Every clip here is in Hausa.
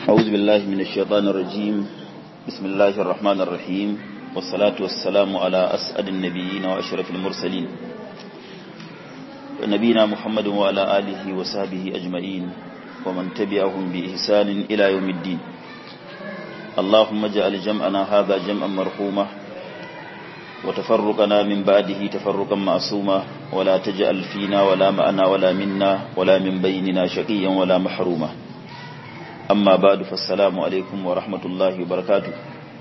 أعوذ بالله من الشيطان الرجيم بسم الله الرحمن الرحيم والصلاة والسلام على أسعد النبيين وأشرف المرسلين نبينا محمد وعلى آله وصحبه أجمعين ومن تبعهم بإحسان إلى يوم الدين اللهم اجعل جمعنا هذا جمعا مرحوما وتفرقنا من بعده تفرقا معصوما ولا تجعل فينا ولا معنا ولا منا ولا من بيننا شقيا ولا محروما أما بعد فالسلام عليكم ورحمة الله وبركاته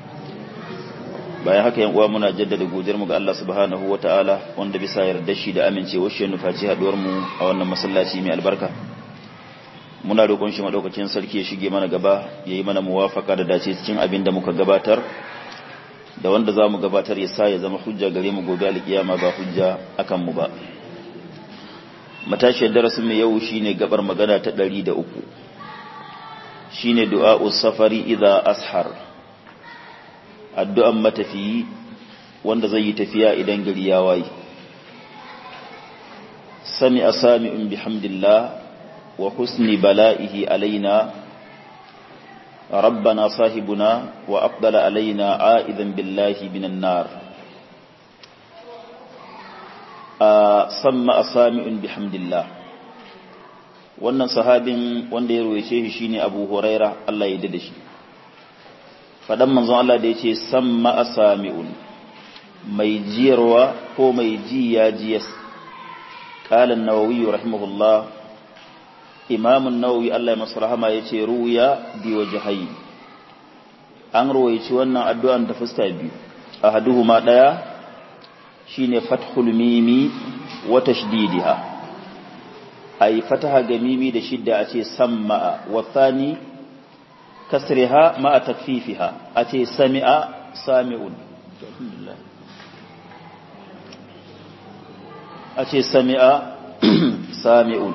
bayan haka yan uwa muna jaddada godiyar mu ga Allah subhanahu wataala wanda bisa yarda shi da amincewar shi nufaci haduwar mu a wannan masallaci mai albarka muna roƙon shi madaukakin sarki ya shige mana gaba yayi mana muwafaka da dace cikin abin da muka gabatar da wanda za mu gabatar ya sa ya zama hujja gare mu gobe alkiyama ba hujja akan mu ba matashiyar darasin mu yau shine gabar magana ta 103 shine du'a'u safari idza ashar addu'an matafiyi wanda zai yi tafiya idan gari ya waye sami asami'un bihamdillah wa husni bala'ihi alaina ربنا صاحبنا وأفضل علينا عائذا بالله من النار سمى أسامع بحمد الله wannan sahabin wanda ya ruwaice shi shine Abu Huraira Allah ya dade shi fadan manzon Allah da yace samma asami'un mai jiyarwa ko mai ji ya jiyas qala an-nawawi rahimahullah imamun nawawi Allah ya masu rahama ya ce ruya bi wajhayi an ruwaici wannan addu'an da fuska biyu ahaduhuma daya shine fathul mimi wa tashdidiha ay fataha ga mimi da shidda a ce samma wa thani kasriha ma takfifiha a ce sami'a sami'un a ce sami'a sami'un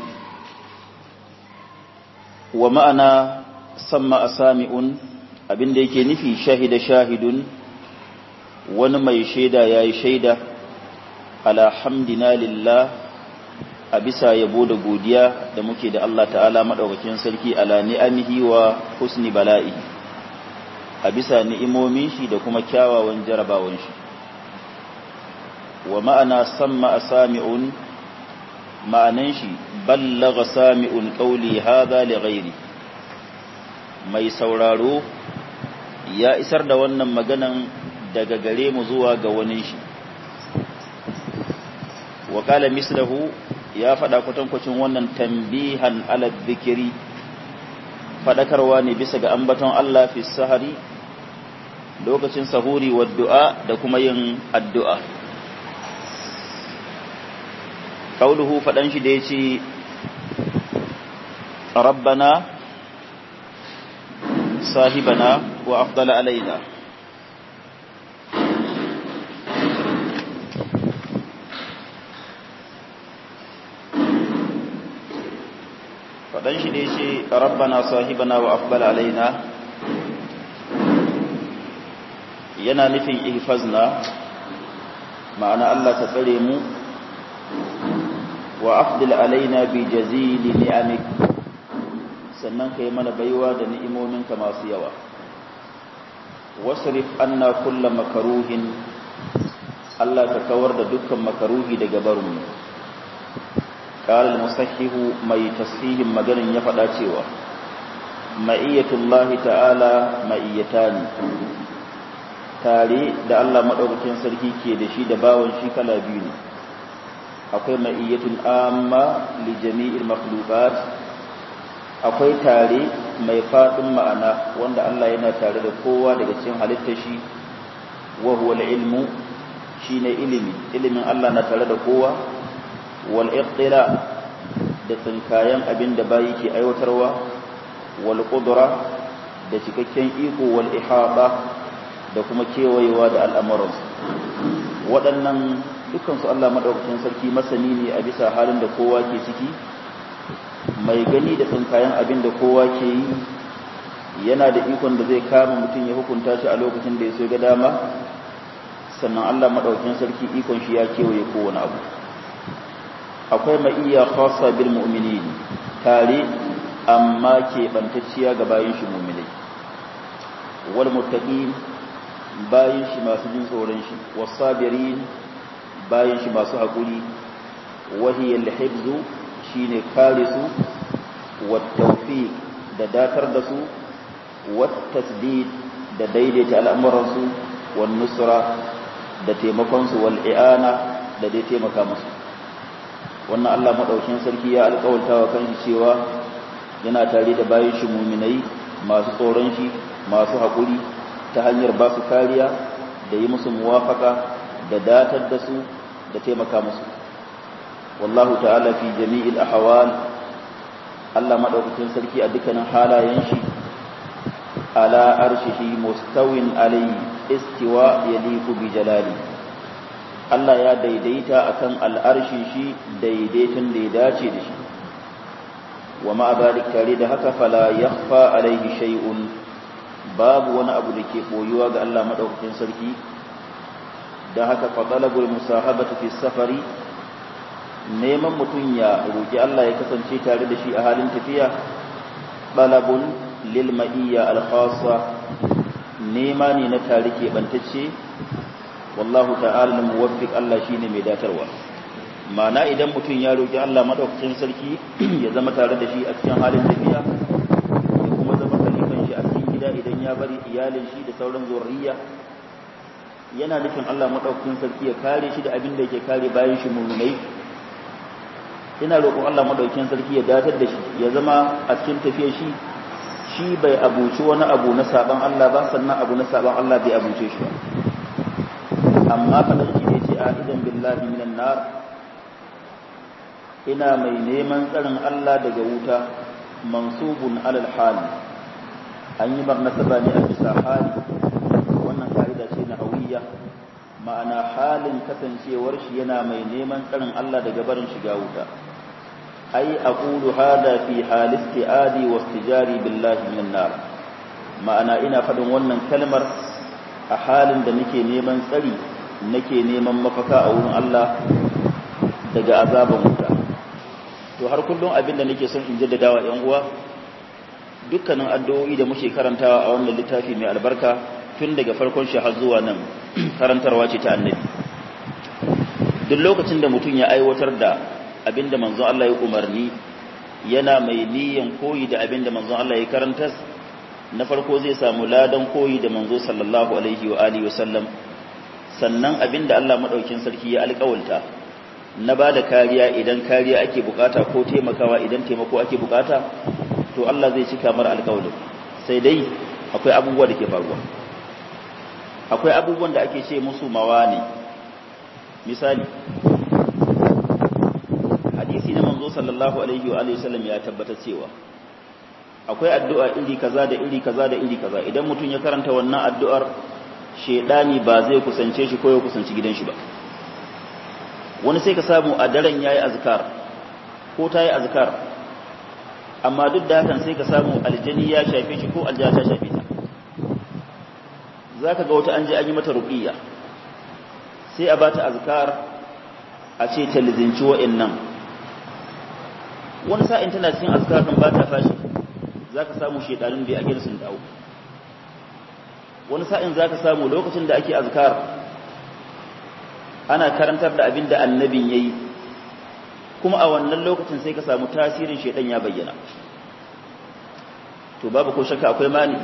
wa ma'ana samma asami'un abinda yake nufi shahida shahidun wani mai shaida yayi shaida alhamdina lillah a bisa yabo da godiya da muke da Allah ta'ala madaukakin sarki ala ni'amihi wa husni bala'i a bisa ni'imomin shi da kuma kyawawan jarabawan shi wa ma'ana samma asami'un ma'anan shi ballaga sami'un qawli hadha li ghairi mai sauraro ya isar da wannan maganan daga gare mu zuwa ga wani shi wa qala mislahu ya fada kwatankwacin wannan tambihan ala dhikri fadakarwa ne bisa ga ambaton Allah fi sahari lokacin sahuri wa du'a da kuma yin addu'a قوله فدان shi da yace rabbana sahibana wa afdala alaina fadan shi da yace rabbana sahibana wa afdala alaina yana nufin ihfazna ma'ana Allah ka tsare mu wa afdil alaina bi jazili ni'amik sannan kai mana baiwa da ni'imominka masu yawa wasrif anna kulla makaruhin Allah ka kawar da dukkan makaruhi daga barinmu qala al-musahhihu mai tasfihin maganin ya faɗa cewa ma'iyatullahi ta'ala ma'iyatani tare da Allah madaukakin sarki ke da shi da bawon shi kala biyu ne akwai ma'iyyatun amma li jami'il makhluqat akwai tare mai fadin ma'ana wanda Allah yana tare da kowa daga cikin halittar shi wa huwa ilmu shine ilimi ilimin Allah na tare da kowa wal iqtila da tsinkayen abin da bayi ke aiwatarwa wal qudra da cikakken iko wal ihaba da kuma kewayewa da al'amuran waɗannan dukansu Allah maɗaukakin sarki masani ne a bisa halin da kowa ke ciki mai gani da tsinkayen abin da kowa ke yi yana da ikon da zai kama mutum ya hukunta shi a lokacin da ya so ga dama sannan Allah maɗaukakin sarki ikon shi ya kewaye kowane abu akwai ma'iyya khassa bil mu'minin tare amma keɓantacciya ga bayan shi muminai wal muttaqin bayan shi masu jin tsoron shi wasabirin bayan shi masu haƙuri wahiyar hibzu shine kare su wattaufiq da datar da su wattasdid da daidaita al'amuransu wan nusra da taimakonsu wal i'ana da dai taimaka musu wannan Allah madaukin sarki ya alƙawarta wa kanshi cewa yana tare da bayan shi muminai masu tsoron shi masu haƙuri ta hanyar ba su kariya da yi musu muwafaka da datar da su da taimaka musu wallahu ta'ala fi jami'il ahwal Allah madaukakin sarki a dukkanin halayen shi ala arshihi mustawin alayhi istiwa yaliqu bi jalali Allah ya daidaita akan al'arshi shi daidaitin da ya dace da shi wa ma zalik tare da haka fala yakhfa alayhi shay'un babu wani abu da ke boyuwa ga Allah madaukakin sarki da haka fadalabul musahabatu fi safari neman mutum ya roki Allah ya kasance tare da shi a halin tafiya balabun lil ma'iyya al khassa nema ne na tare ke bantacce wallahu ta'ala muwaffiq Allah shine mai datarwa mana idan mutum ya roki Allah madaukakin sarki ya zama tare da shi a cikin halin tafiya ya kuma zama khalifan shi a cikin gida idan ya bari iyalin shi da sauran zurriya yana nufin Allah madaukakin sarki ya kare shi da abin da yake kare bayan shi mu'minai ina roƙon Allah madaukakin sarki ya datar da shi ya zama a cikin tafiyar shi shi bai abuci wani abu na saban Allah ba sannan abu na saban Allah bai abuce shi ba amma kadan shi ne ce a idan billahi minan nar ina mai neman tsarin Allah daga wuta mansubun alal hali an yi marnasaba ne a bisa hali wannan ka'ida ce na hawiya ma'ana halin kasancewar shi yana mai neman tsarin Allah daga barin shiga wuta ai aqulu hada fi hal isti'adi wa istijari billahi min nar ma'ana ina faɗin wannan kalmar a halin da nake neman tsari nake neman mafaka a wurin Allah daga azaban wuta to har kullum abin da nake son in jaddada wa ƴan uwa dukkanin addu'o'i da muke karantawa a wannan littafi mai albarka tun daga farkon shi har zuwa nan karantarwa ce ta annabi duk lokacin da mutum ya aiwatar da abinda manzon Allah ya umarni yana mai niyan koyi da abinda manzon Allah ya karanta na farko zai samu ladan koyi da manzo sallallahu alaihi wa alihi wasallam sannan abinda Allah madaukin sarki ya alƙawalta na bada kariya idan kariya ake bukata ko taimakawa idan taimako ake bukata to Allah zai cika mar alƙawalin sai dai akwai abubuwa da ke faruwa akwai abubuwan da ake ce musu mawani misali hadisi na manzo sallallahu alaihi wa alihi wasallam ya tabbata cewa akwai addu'a iri kaza da iri kaza da iri kaza idan mutum ya karanta wannan addu'ar shedani ba zai kusance shi ko ya kusanci gidan shi ba wani sai ka samu a daren yayi azkar ko tayi azkar amma duk da hakan sai ka samu aljani ya shafe shi ko alja ta shafe ta zaka ga wata an je an yi mata ruqiyya sai a bata azkar a ce ta lizinci wa'annan wani sa'in tana cikin azkar din ba ta fashi zaka samu shedanin bai ake sun dawo wani sa'in zaka samu lokacin da ake azkar ana karantar da abin da annabin yayi kuma a wannan lokacin sai ka samu tasirin shedan ya bayyana to babu ko shakka akwai mani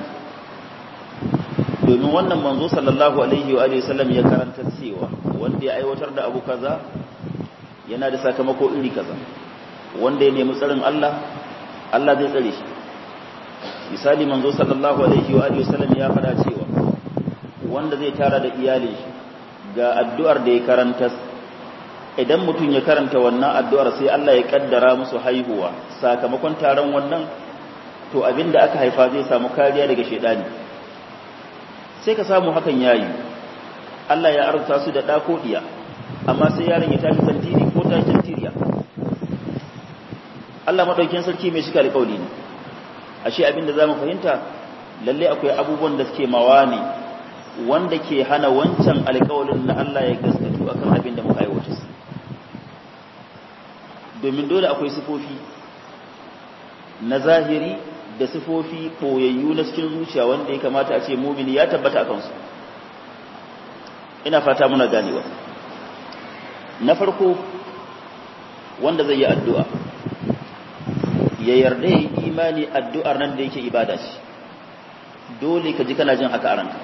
domin wannan manzo sallallahu alaihi wa alihi sallam ya karanta cewa wanda ya aiwatar da abu kaza yana da sakamako iri kaza wanda ya nemi tsarin Allah Allah zai tsare shi misali manzo sallallahu alaihi wa alihi sallam ya fada cewa wanda zai tara da iyalin shi ga addu'ar da ya karanta idan mutum ya karanta wannan addu'ar sai Allah ya kaddara musu haihuwa sakamakon taron wannan to abinda aka haifa zai samu kariya daga shedani sai ka samu hakan yayi Allah ya arzuta su da ɗako ɗiya amma sai yaron ya tashi tantiri ko ta tantiriya Allah madaukin sarki mai shika alƙawli ne ashe abinda zamu fahimta lalle akwai abubuwan da suke mawani wanda ke hana wancan alƙawalin na Allah ya gaskatu akan abin da muka aiwata domin dole akwai sifofi na zahiri da sifofi ɓoyayyu na cikin zuciya wanda ya kamata a ce mumini ya tabbata a kansu ina fata muna ganewa na farko wanda zai yi addu'a ya yarda ya yi imani addu'ar nan da yake ibada ce dole ka ji kana jin haka a ranka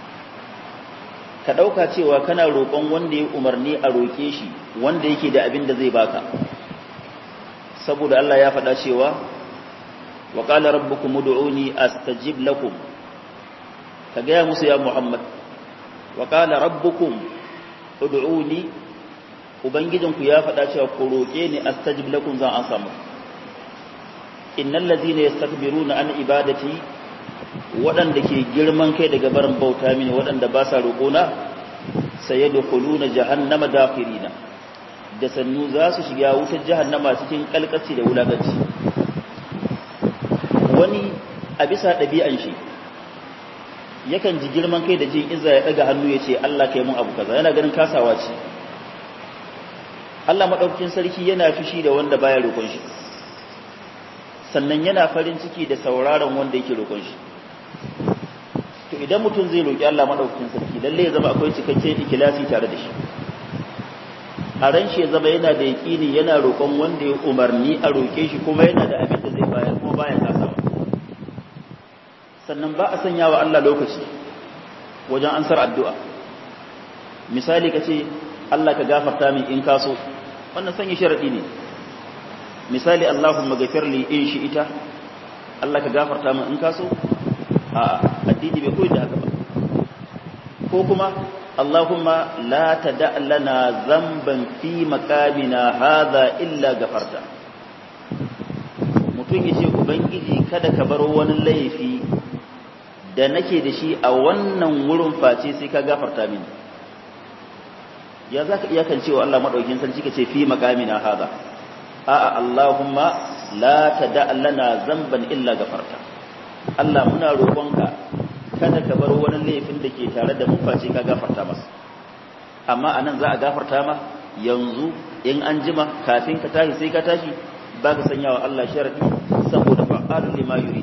ka ɗauka cewa kana roƙon wanda ya umarni a roƙe shi wanda yake da abin da zai baka saboda Allah ya faɗa cewa wa qala rabbukum ud'uni astajib lakum ka gaya musu ya Muhammad wa qala rabbukum ud'uni ubangijinku ya faɗa cewa ku roƙe ni astajib lakum zan an samu innal ladhina yastakbiruna an ibadati waɗanda ke girman kai daga barin bauta mini waɗanda ba sa roƙona sayadkhuluna jahannama dakhirina da sannu za su shiga wutar jahannama cikin kalkaci da wulaganci wani a bisa ɗabi'an shi yakan ji girman kai da jin izza ya ɗaga hannu ya ce Allah kai mun abu kaza yana ganin kasawa ce Allah maɗaukakin sarki yana fushi da wanda baya roƙon shi sannan yana farin ciki da sauraron wanda yake roƙon shi to idan mutum zai roƙi Allah maɗaukakin sarki lalle ya zama akwai cikakken ikilasi tare da shi a ran shi ya zama yana da yaƙini yana roƙon wanda ya umarni a roƙe shi kuma yana da abin da zai bayar kuma baya kasawa sannan ba a sanya wa Allah lokaci wajen ansar addu'a misali ka ce Allah ka gafarta min in kaso wannan sanya sharaɗi ne misali Allahumma gafirli in shi ita Allah ka gafarta min in kaso a addini bai koyi da haka ba ko kuma Allahumma la tada lana zamban fi makamina hadha illa gafarta mutum yace ubangiji kada ka bar wani laifi da nake da shi a wannan wurin face sai ka gafarta mini ya zaka iya kan cewa Allah madaukakin sarki kace fi makamina hadha a'a Allahumma la tada lana zamban illa gafarta Allah muna roƙonka kada ka bar wani laifin da ke tare da mu face ka gafarta masa amma anan za a gafarta ma yanzu in an jima kafin ka tashi sai ka tashi ba ka sanya wa Allah sharadi saboda fa'alul lima yurid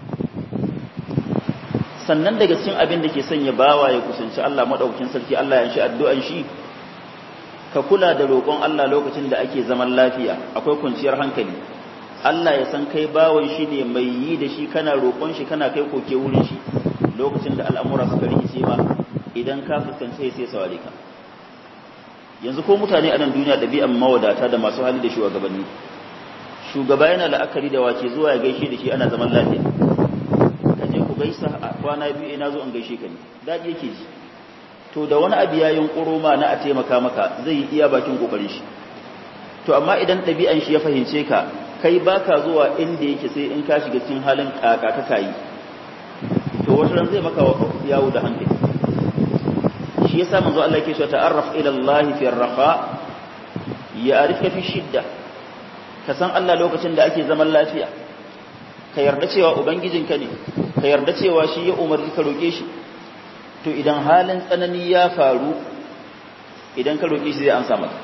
sannan daga cikin abin da ke sanya bawa ya kusanci Allah madaukakin sarki Allah ya shi addu'an shi ka kula da roƙon Allah lokacin da ake zaman lafiya akwai kwanciyar hankali Allah ya san kai bawon shi ne mai yi da shi kana roƙon shi kana kai koke wurin shi lokacin da al'amura suka rikice ma idan ka fuskanci sai saware ka yanzu ko mutane a nan duniya ɗabi'an mawadata da masu hali da shugabanni shugaba yana la'akari da wace zuwa ya gaishe da shi ana zaman lafiya ka je ku gaisa a kwana biyu ina zo in gaishe ka ne daɗi yake ji to da wani abu ya yunƙuro ma na a taimaka maka zai yi iya bakin ƙoƙarin shi to amma idan ɗabi'an shi ya fahimce ka kai baka zuwa inda yake sai in ka shiga cikin halin kaka ka kayi to wata ran zai maka yawo da hankali shi yasa manzo Allah yake cewa ta'arraf ila Allah fi ar-rafa ya'rifka fi shidda ka san Allah lokacin da ake zaman lafiya ka yarda cewa ubangijinka ne ka yarda cewa shi ya umarni ka roke shi to idan halin tsanani ya faru idan ka roke shi zai amsa maka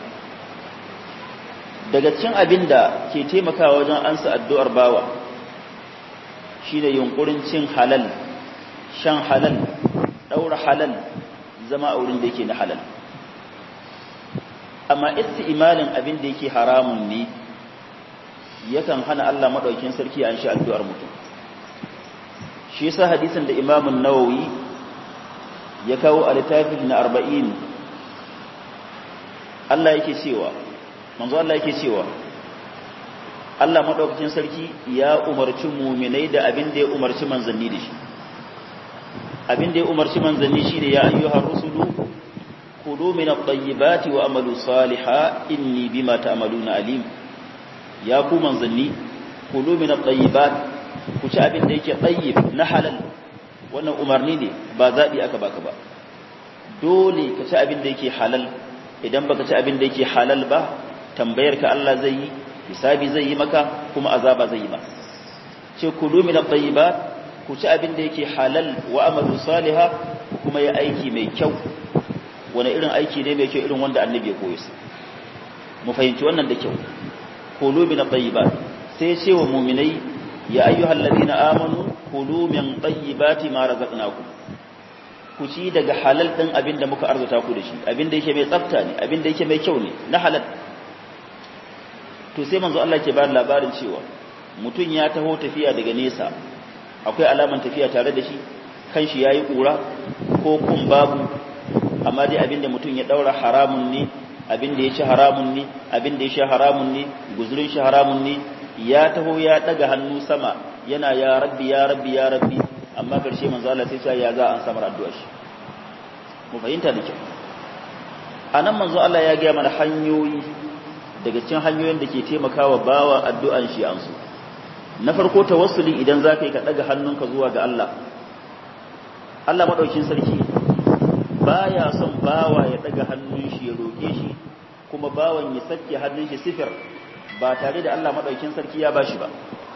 daga cikin abin da ke taimakawa wajen ansa addu'ar bawa shine yunkurin cin halal shan halal daura halal zama a wurin da yake na halal amma isti'malin abin da yake haramun ne yakan hana Allah madaukakin sarki an shi addu'ar mutum shi yasa hadisin da Imam an-Nawawi ya kawo a littafin na 40 Allah yake cewa manzo Allah yake cewa Allah madaukakin sarki ya umarci mu'minai da abin da ya umarci manzanni da shi abin da ya umarci manzanni shine ya ayyuhar rusulu kulu min at-tayyibati wa amalu salihan inni bima ta'maluna alim ya ku manzanni kulu min at-tayyibat ku ci abin da yake tayyib na halal wannan umarni ne ba zabi aka baka ba dole ka ci abin da yake halal idan baka ci abin da yake halal ba tambayar ka Allah zai yi hisabi zai yi maka kuma azaba zai yi maka ce kulu min at-tayyibat ku ci abin da yake halal wa amalu salihah kuma ya aiki mai kyau wani irin aiki ne mai kyau irin wanda annabi ya koyi mu fahimci wannan da kyau kulu min at-tayyibat sai ya ce wa mu'minai ya ayyuhal ladina amanu kulu min tayyibati ma razaqnakum ku ci daga halal din abin da muka arzuta ku da shi abin da yake mai tsafta ne abin da yake mai kyau ne na halal to sai manzo Allah ke ba labarin cewa mutum ya taho tafiya daga nesa akwai alaman tafiya tare da shi kan shi yayi kura ko kun babu amma dai abin da mutum ya daura haramun ne abin da ya ci haramun ne abin da ya sha haramun ne guzurin shi haramun ne ya taho ya daga hannu sama yana ya rabbi ya rabbi ya rabbi amma karshe manzo Allah sai ya za an samar addu'a shi mu fahimta da kyau anan manzo Allah ya ga mana hanyoyi daga cikin hanyoyin da ke taimakawa bawa addu'an shi an su na farko tawassuli idan zaka yi ka daga hannunka zuwa ga Allah Allah madaukin sarki baya son bawa ya daga hannun shi ya roke shi kuma bawan ya sake hannun shi sifir ba tare da Allah madaukin sarki ya bashi ba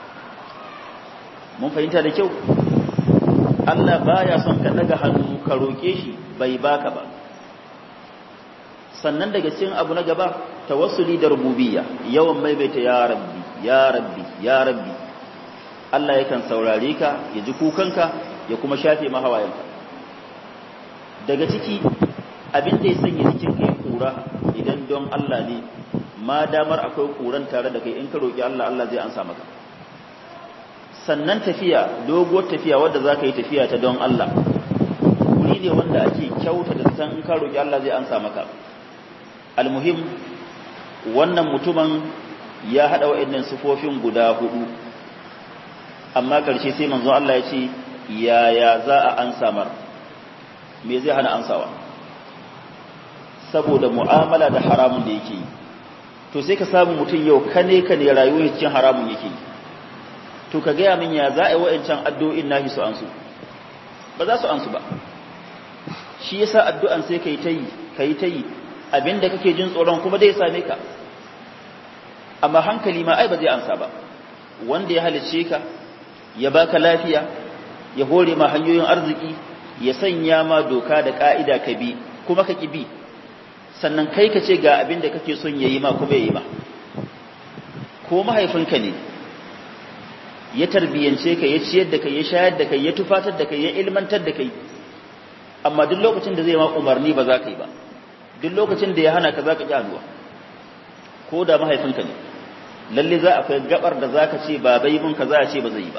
mun fahimta da kyau Allah baya son ka daga hannu ka roke shi bai baka ba sannan daga cikin abu na gaba tawassuli da rububiyya yawan maimaita ya rabbi ya rabbi ya rabbi Allah yakan saurare ka ya ji kukanka ya kuma shafe mahawayenka daga ciki abin da ya sanya cikin kai kura idan don Allah ne ma damar akwai kuran tare da kai in ka roki Allah Allah zai ansa maka sannan tafiya doguwar tafiya wadda za ka yi tafiya ta don Allah wuri ne wanda ake kyauta da san in ka roki Allah zai ansa maka almuhim wannan mutumin ya haɗa wa'annan sifofin guda hudu amma ƙarshe sai manzo Allah ya ce yaya za a ansa mar me zai hana ansawa saboda mu'amala da haramun da yake yi to sai ka samu mutum yau kane ka ne rayuwar cikin haramun yake yi to ka gaya min ya za a yi wa'ancan addu'o'in nahi su ansu ba za su ansu ba shi yasa addu'an sai ka yi ta yi ka yi ta yi abinda kake jin tsoron kuma dai same ka amma hankali ma ai ba zai ansa ba wanda ya halicce ka ya baka lafiya ya hore ma hanyoyin arziki ya sanya ma doka da ka'ida ka bi kuma ka ki bi sannan kai ka ce ga abin da kake son yayi ma kuma yayi ma ko mahaifinka ne ya tarbiyance ka ya ciyar da kai ya shayar da kai ya tufatar da kai ya ilmantar da kai amma duk lokacin da zai ma umarni ba za ka yi ba duk lokacin da ya hana ka za ka ƙi hannuwa ko da mahaifinka ne lalle za a kai gabar da za ka ce ba bai mun ka za a ce ba zai yi ba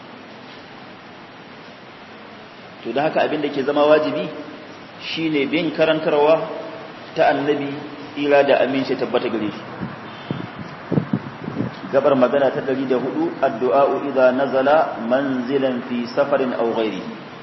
to da haka abin da ke zama wajibi shine bin karantarwa ta annabi tsira da aminci tabbata gare shi gabar magana ta 104 addu'a idza nazala manzilan fi safarin aw ghairi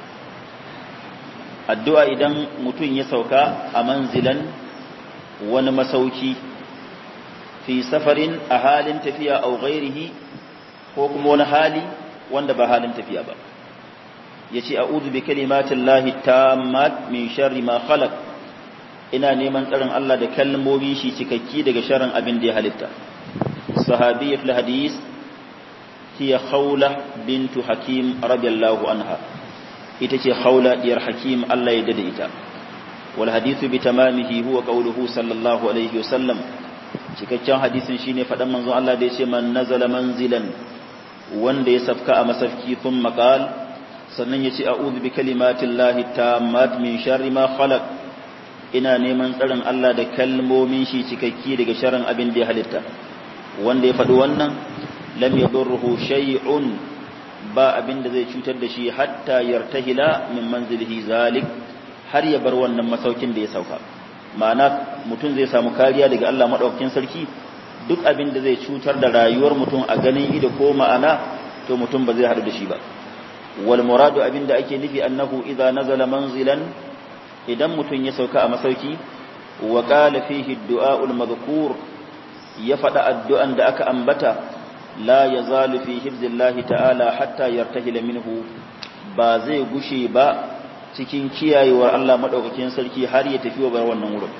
addu'a idan mutum ya sauka a manzilan wani masauki fi safarin a halin tafiya aw ghairihi ko kuma wani hali wanda ba halin tafiya ba yace a'udhu bi kalimatin lahi tammat min sharri ma khalaq ina neman tsarin Allah da kalmomi shi cikakki daga sharrin abin da ya halitta sahabiyya fil hadis hiya khawla bintu hakim radiyallahu anha ita ce khawla diyar hakim Allah ya dade ita wal hadithu bi tamamihi huwa qawluhu sallallahu alaihi wasallam cikakken hadisin shine fadan manzon Allah da yace man nazala manzilan wanda ya safka a masafki thumma qala sannan ya ce a'udhu bi kalimatin lahi tammat min sharri ma khalaq ina neman tsarin Allah da kalmomin shi cikakki daga sharrin abin da ya halitta wanda ya faɗi wannan lam yadurruhu shay'un ba abin da zai cutar da shi hatta yartahila min manzilihi zalik har ya bar wannan masaukin da ya sauka ma'ana mutum zai samu kariya daga Allah madaukakin sarki duk abin da zai cutar da rayuwar mutum a ganin ido ko ma'ana to mutum ba zai haɗu da shi ba والمراد abin da ake nufi annahu idza nazala manzilan idan mutun ya sauka a masauki wa qala fihi ad-du'a al-madhkur ya fada addu'an da aka ambata la yazalu fi hifzillahi ta'ala hatta yartahila minhu ba zai gushe ba cikin kiyayewar Allah madaukakin sarki har ya tafi wa bar wannan wurin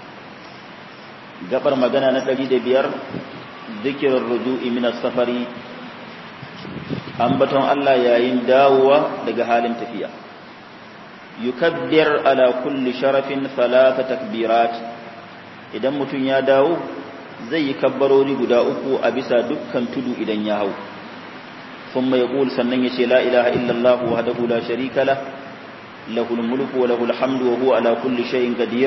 gabar magana na 105 dhikr ruju'i min as-safari ambaton Allah yayin dawowa daga halin tafiya yukabbir ala kulli sharafin thalatha takbirat idan mutum ya dawo zai yi kabbarori guda uku a bisa dukkan tudu idan ya hau thumma yaqul sannan yace la ilaha illa Allah wahdahu la sharika lah lahul mulku wa lahul hamdu wa huwa ala kulli shay'in qadir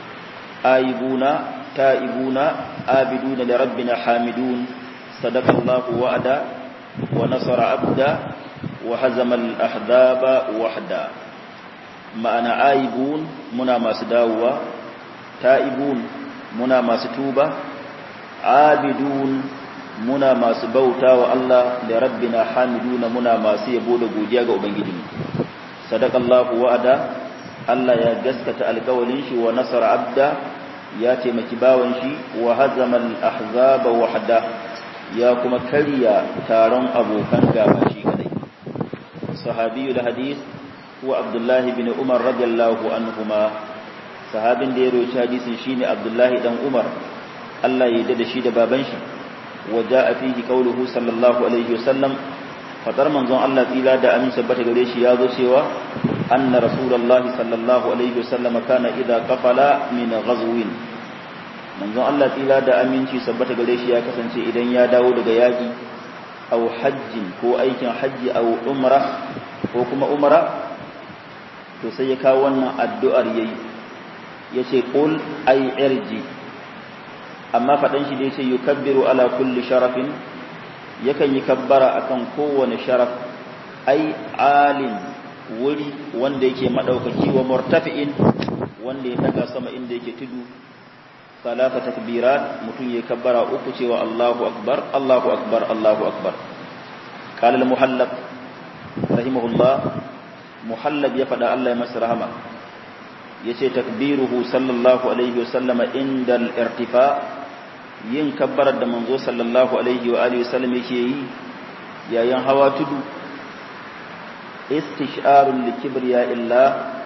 aibuna taibuna abiduna li rabbina hamidun sadaqa Allah wa'ada wa nasara abda wa hazama al ahzaba wahda ma'ana aibun muna masu dawowa ta'ibun muna masu tuba abidun muna masu bauta wa Allah da rabbina hamiduna muna masu yabo da godiya ga ubangijinmu sadaqallahu wa'ada Allah ya gaskata alƙawalin shi wa nasara abda ya taimaki bawan shi wa hazama al-ahzaba wahda ya kuma karya taron abokan gaba shi kadai sahabiyul hadith wa Abdullah bin Umar radiyallahu anhuma sahabin da ya roci hadisin shine Abdullah dan Umar Allah ya da shi da baban shi waja fihi qawluhu sallallahu alaihi wasallam fadar manzon Allah tsila da amin sabbata gare shi ya zo cewa anna rasulullah sallallahu alaihi wasallam kana idza qafala min ghazwin manzon Allah tsila da aminci sabbata gare shi ya kasance idan ya dawo daga yaki aw hajjin ko aikin hajji aw umrah ko kuma umra to sai ya kawo wannan addu'ar yayi yace qul ay irji amma fadan shi da yace yukabbiru ala kulli sharafin yakan yi kabbara akan kowane sharaf ai alim wuri wanda yake madaukaki wa murtafi'in wanda ya daga sama inda yake tudu salata takbirat mutum ya kabbara uku cewa Allahu akbar Allahu akbar Allahu akbar qala al-muhallab rahimahullah muhallab ya fada Allah ya masa rahama yace takbiruhu sallallahu alaihi wasallama inda al-irtifa yin kabbarar da manzo sallallahu alaihi wa alihi wasallam yake yi yayin hawa tudu istisharun likibriya illa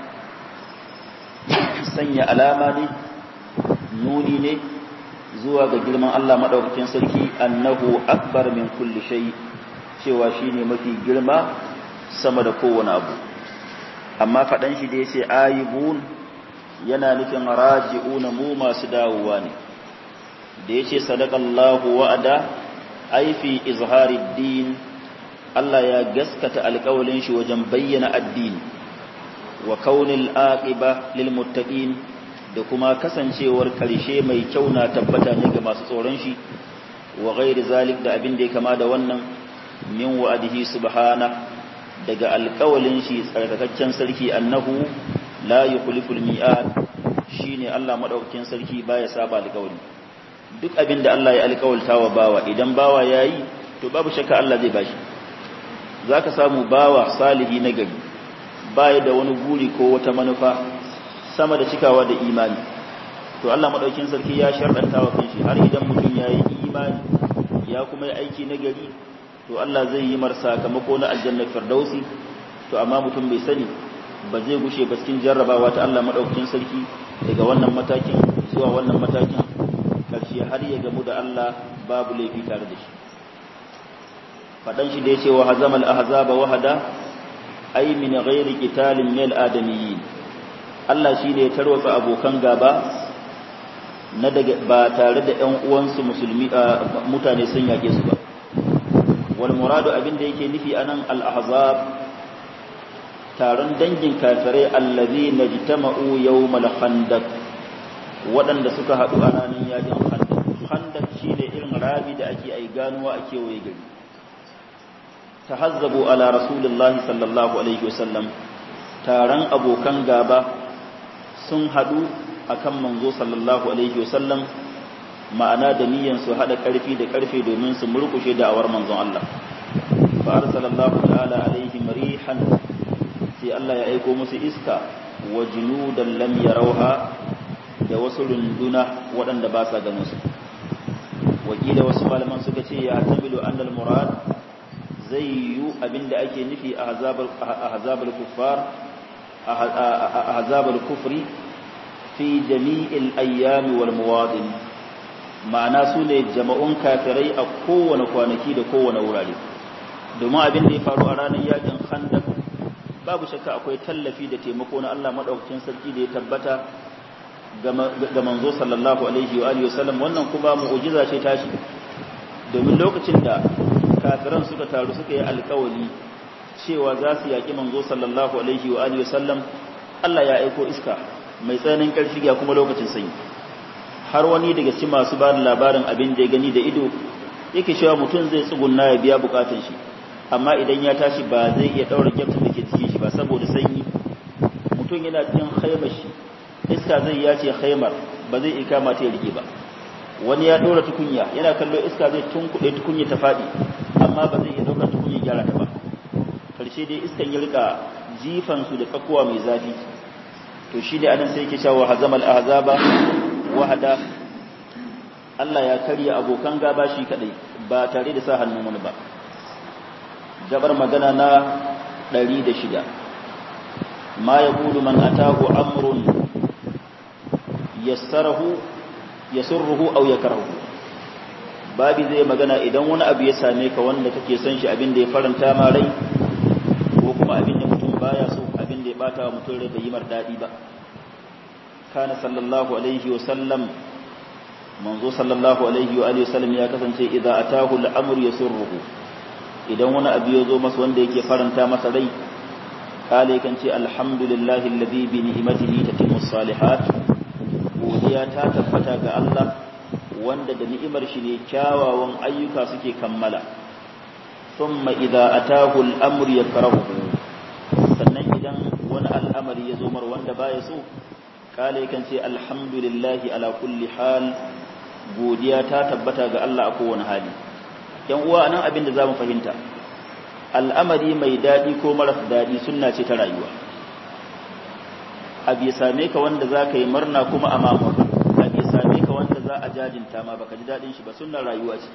sanya alama ne nuni ne zuwa ga girman Allah madaukakin sarki annahu akbar min kulli shay cewa shine mafi girma sama da kowane abu amma fadan shi da yace ayibun yana nufin raji'una mu masu dawowa ne da ya ce sadakallahu wa'ada aifi izhari din Allah ya gaskata alƙawalin shi wajen bayyana addini wa kaunil aqiba lil muttaqin da kuma kasancewar karshe mai kyau na tabbata ne ga masu tsoron shi wa ghairi zalik da abin da ya kama da wannan min wa'adihi subhana daga alƙawalin shi tsarkakakken sarki annahu la yukhliful mi'ad shine Allah madaukakin sarki baya saba alƙawari duk abin da Allah ya alƙawalta wa bawa idan bawa ya yi to babu shakka Allah zai bashi za ka samu bawa salihi na gari baya da wani guri ko wata manufa sama da cikawa da imani to Allah maɗaukin sarki ya sharɗanta wa kanshi har idan mutum ya yi imani ya kuma yi aiki na gari to Allah zai yi mar sakamako na aljannar firdausi to amma mutum bai sani ba zai gushe ba cikin jarrabawa ta Allah maɗaukin sarki daga wannan matakin zuwa wannan matakin karshe har ya gamu da Allah babu laifi tare da shi fadan shi da yace wa hazamal ahzaba wahada ay min ghairi qitalin min adamiyyin Allah shine ya tarwatsa abokan gaba na daga ba tare da ƴan uwansu musulmi mutane sun yake su ba wal muradu abin da yake nufi anan al ahzab taron dangin kafirai allazina jitama'u yawmal khandaq waɗanda suka haɗu a ranar yakin handak handak shi ne irin rabi da ake ai ganuwa a kewaye gari ta hazzabu ala rasulullahi sallallahu alaihi wasallam taron abokan gaba sun haɗu a kan manzo sallallahu alaihi wasallam ma'ana da niyyar su haɗa ƙarfi da ƙarfe domin su murƙushe da'awar manzon Allah fa arsalallahu ta'ala alaihim rihan sai Allah ya aiko musu iska wa junudan lam yarawha da wasu runduna waɗanda ba sa ganin su wakila wasu malaman suka ce ya tamilu annal murad zai yi abinda ake nufi a hazabal kuffar a hazabal kufri fi jami'il ayyami wal muwadin ma'ana su ne jama'un kafirai a kowane kwanaki da kowane wurare domin abin da ya faru a ranar yakin khandak babu shakka akwai tallafi da taimako na Allah madaukakin sarki da ya tabbata ga manzo sallallahu alaihi wa alihi wasallam wannan kuma mu'jiza ce tashi domin lokacin da kafiran suka taru suka yi alkawali cewa za su yaƙi manzo sallallahu alaihi wa alihi wasallam Allah ya aiko iska mai tsananin ƙarfi ga kuma lokacin sanyi har wani daga cikin masu ba da labarin abin da ya gani da ido yake cewa mutum zai tsugunna ya biya bukatun shi amma idan ya tashi ba zai iya daura gyaftin da ke cikin shi ba saboda sanyi mutum yana cikin haimar shi iska zai ya ce haimar ba zai iya kama ta ya rike ba wani ya ɗora tukunya yana kallo iska zai tunkuɗe tukunya ta faɗi amma ba zai iya ɗaukar tukunya gyara ta ba karshe dai iskan ya rika jifan su da tsakuwa mai zafi to shi ne anan sai yake cewa hazamal ahzaba wahada Allah ya karya abokan gaba shi kadai ba tare da sa hannun wani ba gabar magana na 106 ma yaqulu man atahu amrun yassarahu yasurruhu aw yakrahu babi zai magana idan wani abu ya same ka wanda kake son shi abin da ya faranta ma rai ko kuma abin da mutum baya so abin da ya bata wa mutum rai bai yi mar dadi ba kana sallallahu alaihi wa sallam manzo sallallahu alaihi wa alihi wasallam ya kasance idza atahu al-amr yasurruhu idan wani abu ya zo masa wanda yake faranta masa rai kale kan ce alhamdulillahi alladhi bi ni'matihi tatimmu salihat godiya ta tabbata ga Allah wanda da ni'imar shi ne kyawawan ayyuka suke kammala thumma idza atahu al-amr yakrahu sannan idan wani al'amari ya zo mar wanda baya so kale kan ce alhamdulillahi ala kulli hal godiya ta tabbata ga Allah a kowane hali yan uwa nan abin da zamu fahimta al'amari mai dadi ko maras dadi sunna ce ta rayuwa abi same ka wanda zaka yi murna kuma a mamurna abi same ka wanda za a jajinta ma baka ji dadin shi ba sunnar rayuwa ce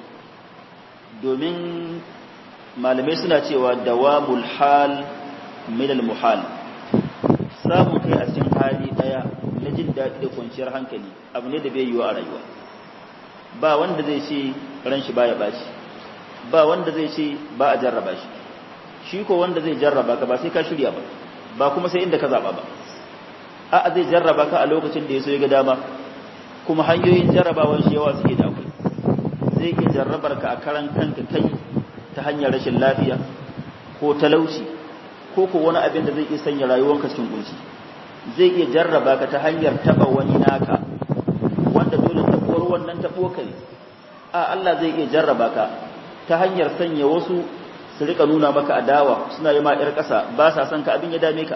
domin malamai suna cewa dawamul hal min al muhal samun kai a cikin hali daya na jin daɗi da kwanciyar hankali abu ne da bai yiwu a rayuwa ba wanda zai ce ran shi baya bashi ba wanda zai ce ba a jarraba shi shi ko wanda zai jarraba ka ba sai ka shirya ba ba kuma sai inda ka zaba ba a'a zai jarraba ka a lokacin da ya so ya ga dama kuma hanyoyin jarrabawan shi yawa suke da akwai zai iya jarrabar ka a karan kanka kai ta hanyar rashin lafiya ko talauci ko ko wani abin da zai iya sanya rayuwanka cikin kunci zai iya jarraba ka ta hanyar taba wani naka wanda dole tabuwar wannan tabo kai a Allah zai iya jarraba ka ta hanyar sanya wasu su rika nuna maka adawa suna yi ma yar ƙasa ba sa son ka abin ya dame ka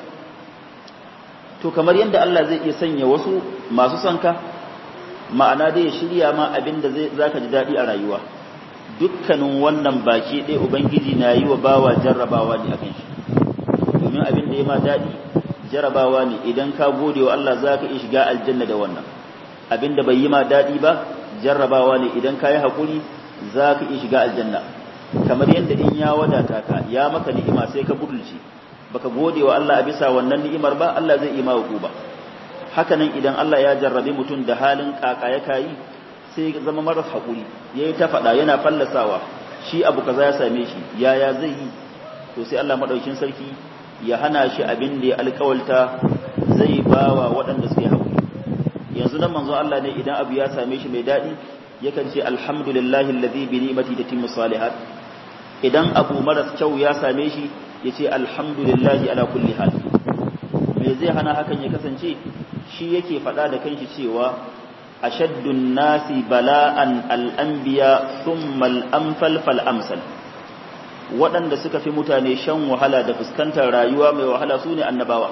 to kamar yadda Allah zai iya sanya wasu masu son ka ma'ana dai ya shirya ma abin da zai zaka ji daɗi a rayuwa dukkanin wannan baki ɗaya ubangiji na yi wa bawa jarrabawa ne akan shi domin abin da ya ma daɗi jarabawa ne idan ka gode wa Allah za ka iya shiga aljanna da wannan abin da bai yi ma daɗi ba jarrabawa ne idan ka yi haƙuri za ka iya shiga aljanna kamar yadda in ya wadata ka ya maka ni'ima sai ka budulci baka gode wa Allah a bisa wannan ni'imar ba Allah zai yi ma ba haka nan idan Allah ya jarrabe mutum da halin kaka ya kayi sai zama maras haƙuri yayi ta faɗa yana fallasawa shi abu kaza ya same shi yaya zai yi to sai Allah madaukin sarki ya hana shi abin da ya alkawalta zai bawa waɗanda suke haƙuri yanzu nan manzo Allah ne idan abu ya same shi mai daɗi yakan ce alhamdulillahi alladhi bi ni'mati tatimmu salihat idan abu maras kyau ya same shi yace alhamdulillahi ala kulli hal me zai hana hakan ya kasance shi yake faɗa da kanshi cewa ashaddun nasi bala'an al-anbiya thumma al-amsal fal amsal waɗanda suka fi mutane shan wahala da fuskantar rayuwa mai wahala su ne annabawa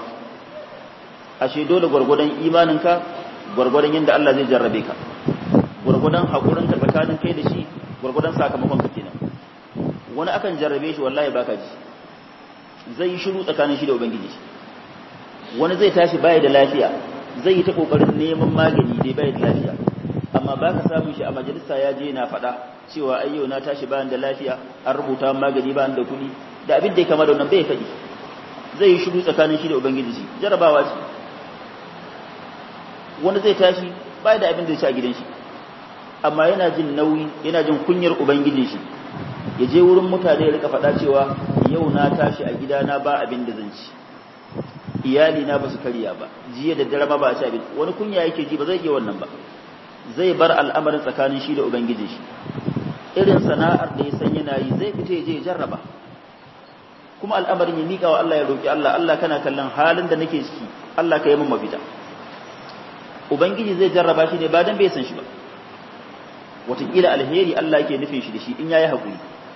ashe dole gwargwadon imaninka gwargwadon yadda Allah zai jarrabe ka gwargwadon haƙurinka tsakanin kai da shi gwargwadon sakamakon ka kenan wani akan jarrabe shi wallahi baka ji zai yi shiru tsakanin shi da ubangiji wani zai tashi baya da lafiya zai yi ta kokarin neman magani dai baya da lafiya amma baka samun shi a majalisa ya je na faɗa cewa ai yau na tashi bayan da lafiya an rubuta magani bayan da kuɗi da abin da ya kama da wannan bai faɗi zai yi shiru tsakanin shi da ubangiji shi jarabawa ce wani zai tashi bai da abin da ya ci a gidan shi amma yana jin nauyi yana jin kunyar ubangijin shi ya je wurin mutane ya rika faɗa cewa yau na tashi a gidana ba abin da zan ci iyali na ba su karya ba jiya da dare ma ba a ci abin wani kunya yake ji ba zai iya wannan ba zai bar al'amarin tsakanin shi da ubangijin shi irin sana'ar da ya san yana yi zai fita ya je ya jarraba kuma al'amarin ya miƙa wa Allah ya roƙi Allah Allah kana kallon halin da nake ciki Allah ka yi min mafita ubangiji zai jarraba shi ne ba dan bai san shi ba wataƙila alheri Allah yake nufin shi da shi in yayi haƙuri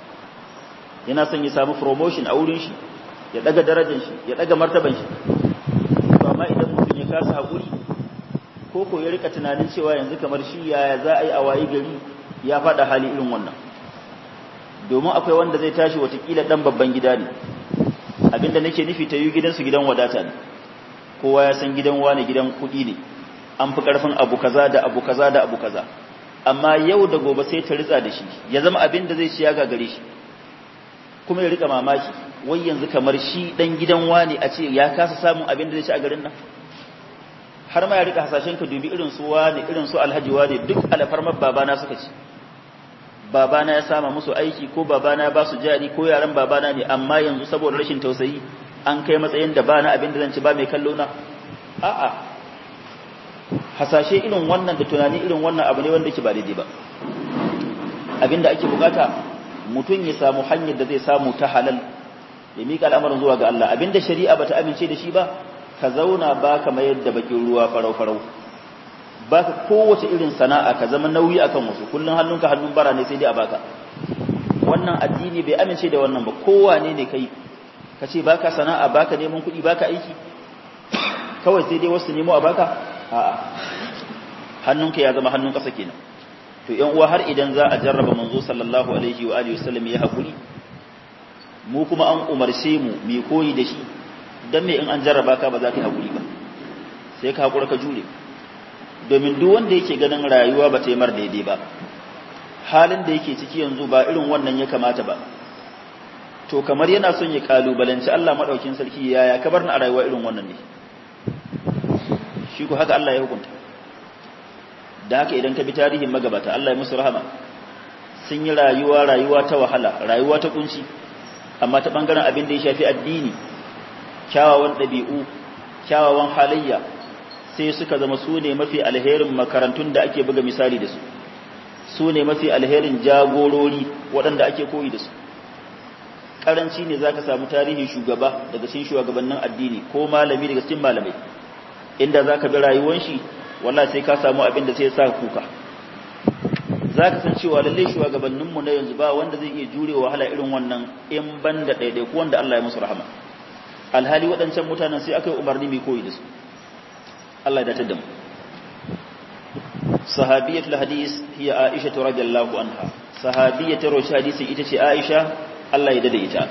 yana son ya samu promotion a wurin shi ya daga darajar shi ya daga martaban shi to amma idan mutum ya kasa haƙuri ko ko ya rika tunanin cewa yanzu kamar shi yaya za a yi a wayi gari ya faɗa hali irin wannan domin akwai wanda zai tashi watakila ɗan babban gida ne abinda nake nufi ta yi gidansu gidan wadata ne kowa ya san gidan wane gidan kuɗi ne an fi ƙarfin abu kaza da abu kaza da abu kaza amma yau da gobe sai ta ritsa da shi ya zama abin da zai ci ya gagare shi kuma ya rika mamaki wai yanzu kamar shi ɗan gidan wane a ce ya kasa samun abin da zai ci a garin nan har ma ya rika hasashen ka dubi irin su wane irin su alhaji wane duk alfarmar babana suka ci babana ya sama musu aiki ko babana ya ba su jari ko yaran babana ne amma yanzu saboda rashin tausayi an kai matsayin da bana abin da zan ci ba mai kallo na a'a hasashe irin wannan da tunani irin wannan abu ne wanda ke ba daidai ba abinda ake bukata mutum ya samu hanyar da zai samu ta halal ya mika al'amarin zuwa ga Allah abinda shari'a bata amince da shi ba ka zauna ba ka mayar da bakin ruwa farau-farau ba ka kowace irin sana'a ka zama nauyi akan wasu kullum hannunka hannun bara ne sai dai a baka wannan addini bai amince da wannan ba kowane ne kai ka ce baka sana'a baka neman kuɗi baka aiki kawai sai dai wasu nemo a baka a'a hannunka ya zama hannun ƙasa kenan to yan uwa har idan za a jarraba manzo sallallahu alaihi wa alihi wasallam ya hakuri mu kuma an umarce mu mai koyi da shi dan me in an jarraba ka ba za ka yi hakuri ba sai ka hakura ka jure domin duk wanda yake ganin rayuwa ba ta yi mar daidai ba halin da yake ciki yanzu ba irin wannan ya kamata ba to kamar yana son ya kalubalanci Allah madaukin sarki yaya ka bar ni a rayuwa irin wannan ne shi ko haka Allah ya hukunta da haka idan ka bi tarihin magabata Allah ya musu rahama sun yi rayuwa rayuwa ta wahala rayuwa ta kunci amma ta bangaren abin da ya shafi addini kyawawan ɗabi'u kyawawan halayya sai suka zama su ne mafi alherin makarantun da ake buga misali da su su ne mafi alherin jagorori waɗanda ake koyi da su ƙaranci ne za ka samu tarihin shugaba daga cikin shugabannin addini ko malami daga cikin malamai inda za ka bi rayuwan shi wallahi sai ka samu abin da sai sa kuka za ka san cewa lallai shugabanninmu na yanzu ba wanda zai iya jure wahala irin wannan in ban da ɗaiɗaiku wanda Allah ya musu rahama alhali waɗancan mutanen sai aka yi umarni mai koyi da su Allah ya dace da mu sahabiyatul hadis hiya aisha radhiyallahu anha sahabiyatul rawi hadisin ita ce aisha Allah ya dade ita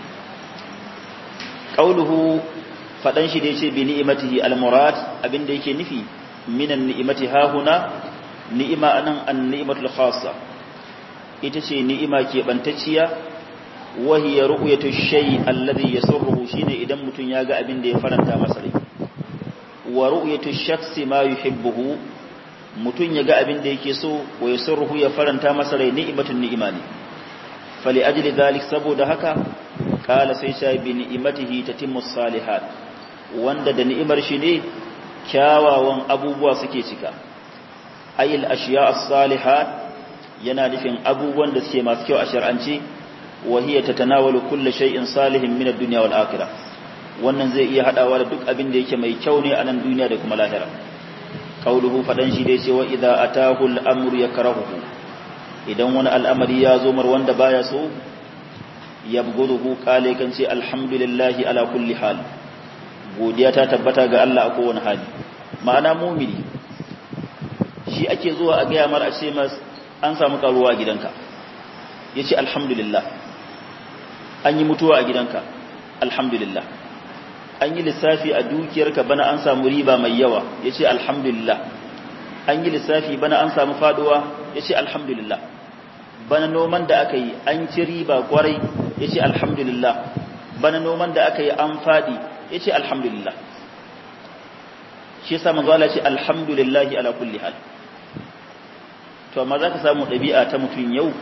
qauluhu fadan shi da yace bi ni'matihi almurad abinda yake nufi minan ni'mati hahuna ni'ima anan an-ni'matul khassa ita ce ni'ima ke bantacciya wa hiya ru'yatu shay alladhi yasurruhu shine idan mutun ya ga abin da ya faranta masa rai wa ru'yatu shakhsi ma yuhibbuhu mutun ya ga abin da yake so wa yasurruhu ya faranta masa rai ni'matun ni'ima ne fali ajli dhalik saboda haka kala sai sha bi ni'matihi tatimmu salihat wanda da ni'imar shi ne kyawawan abubuwa suke cika ayil ashiya as-salihat yana nufin abubuwan da suke masu kyau a shar'ance wa hiya tatanawalu kulli shay'in salihin min ad-dunya wal akhirah wannan zai iya hadawa da duk abin da yake mai kyau ne a nan duniya da kuma lahira qauluhu fadan shi dai cewa idza atahu al-amru yakrahuhu idan wani al'amari ya zo mar wanda baya so yabghuduhu qale kan ce alhamdulillahi ala kulli hal godiya ta tabbata ga Allah a kowane hali ma'ana mumini shi ake zuwa a gaya mar a ce mas an samu karuwa a gidanka ya ce alhamdulillah an yi mutuwa a gidanka alhamdulillah an yi lissafi a dukiyarka bana an samu riba mai yawa ya ce alhamdulillah an yi lissafi bana an samu faduwa ya ce alhamdulillah bana noman da aka yi an ci riba kwarai ya ce alhamdulillah bana noman da aka yi an fadi ya ce alhamdulillah shi yasa manzo Allah ce alhamdulillahi ala kulli hal to amma zaka samu dabi'a ta mutun yau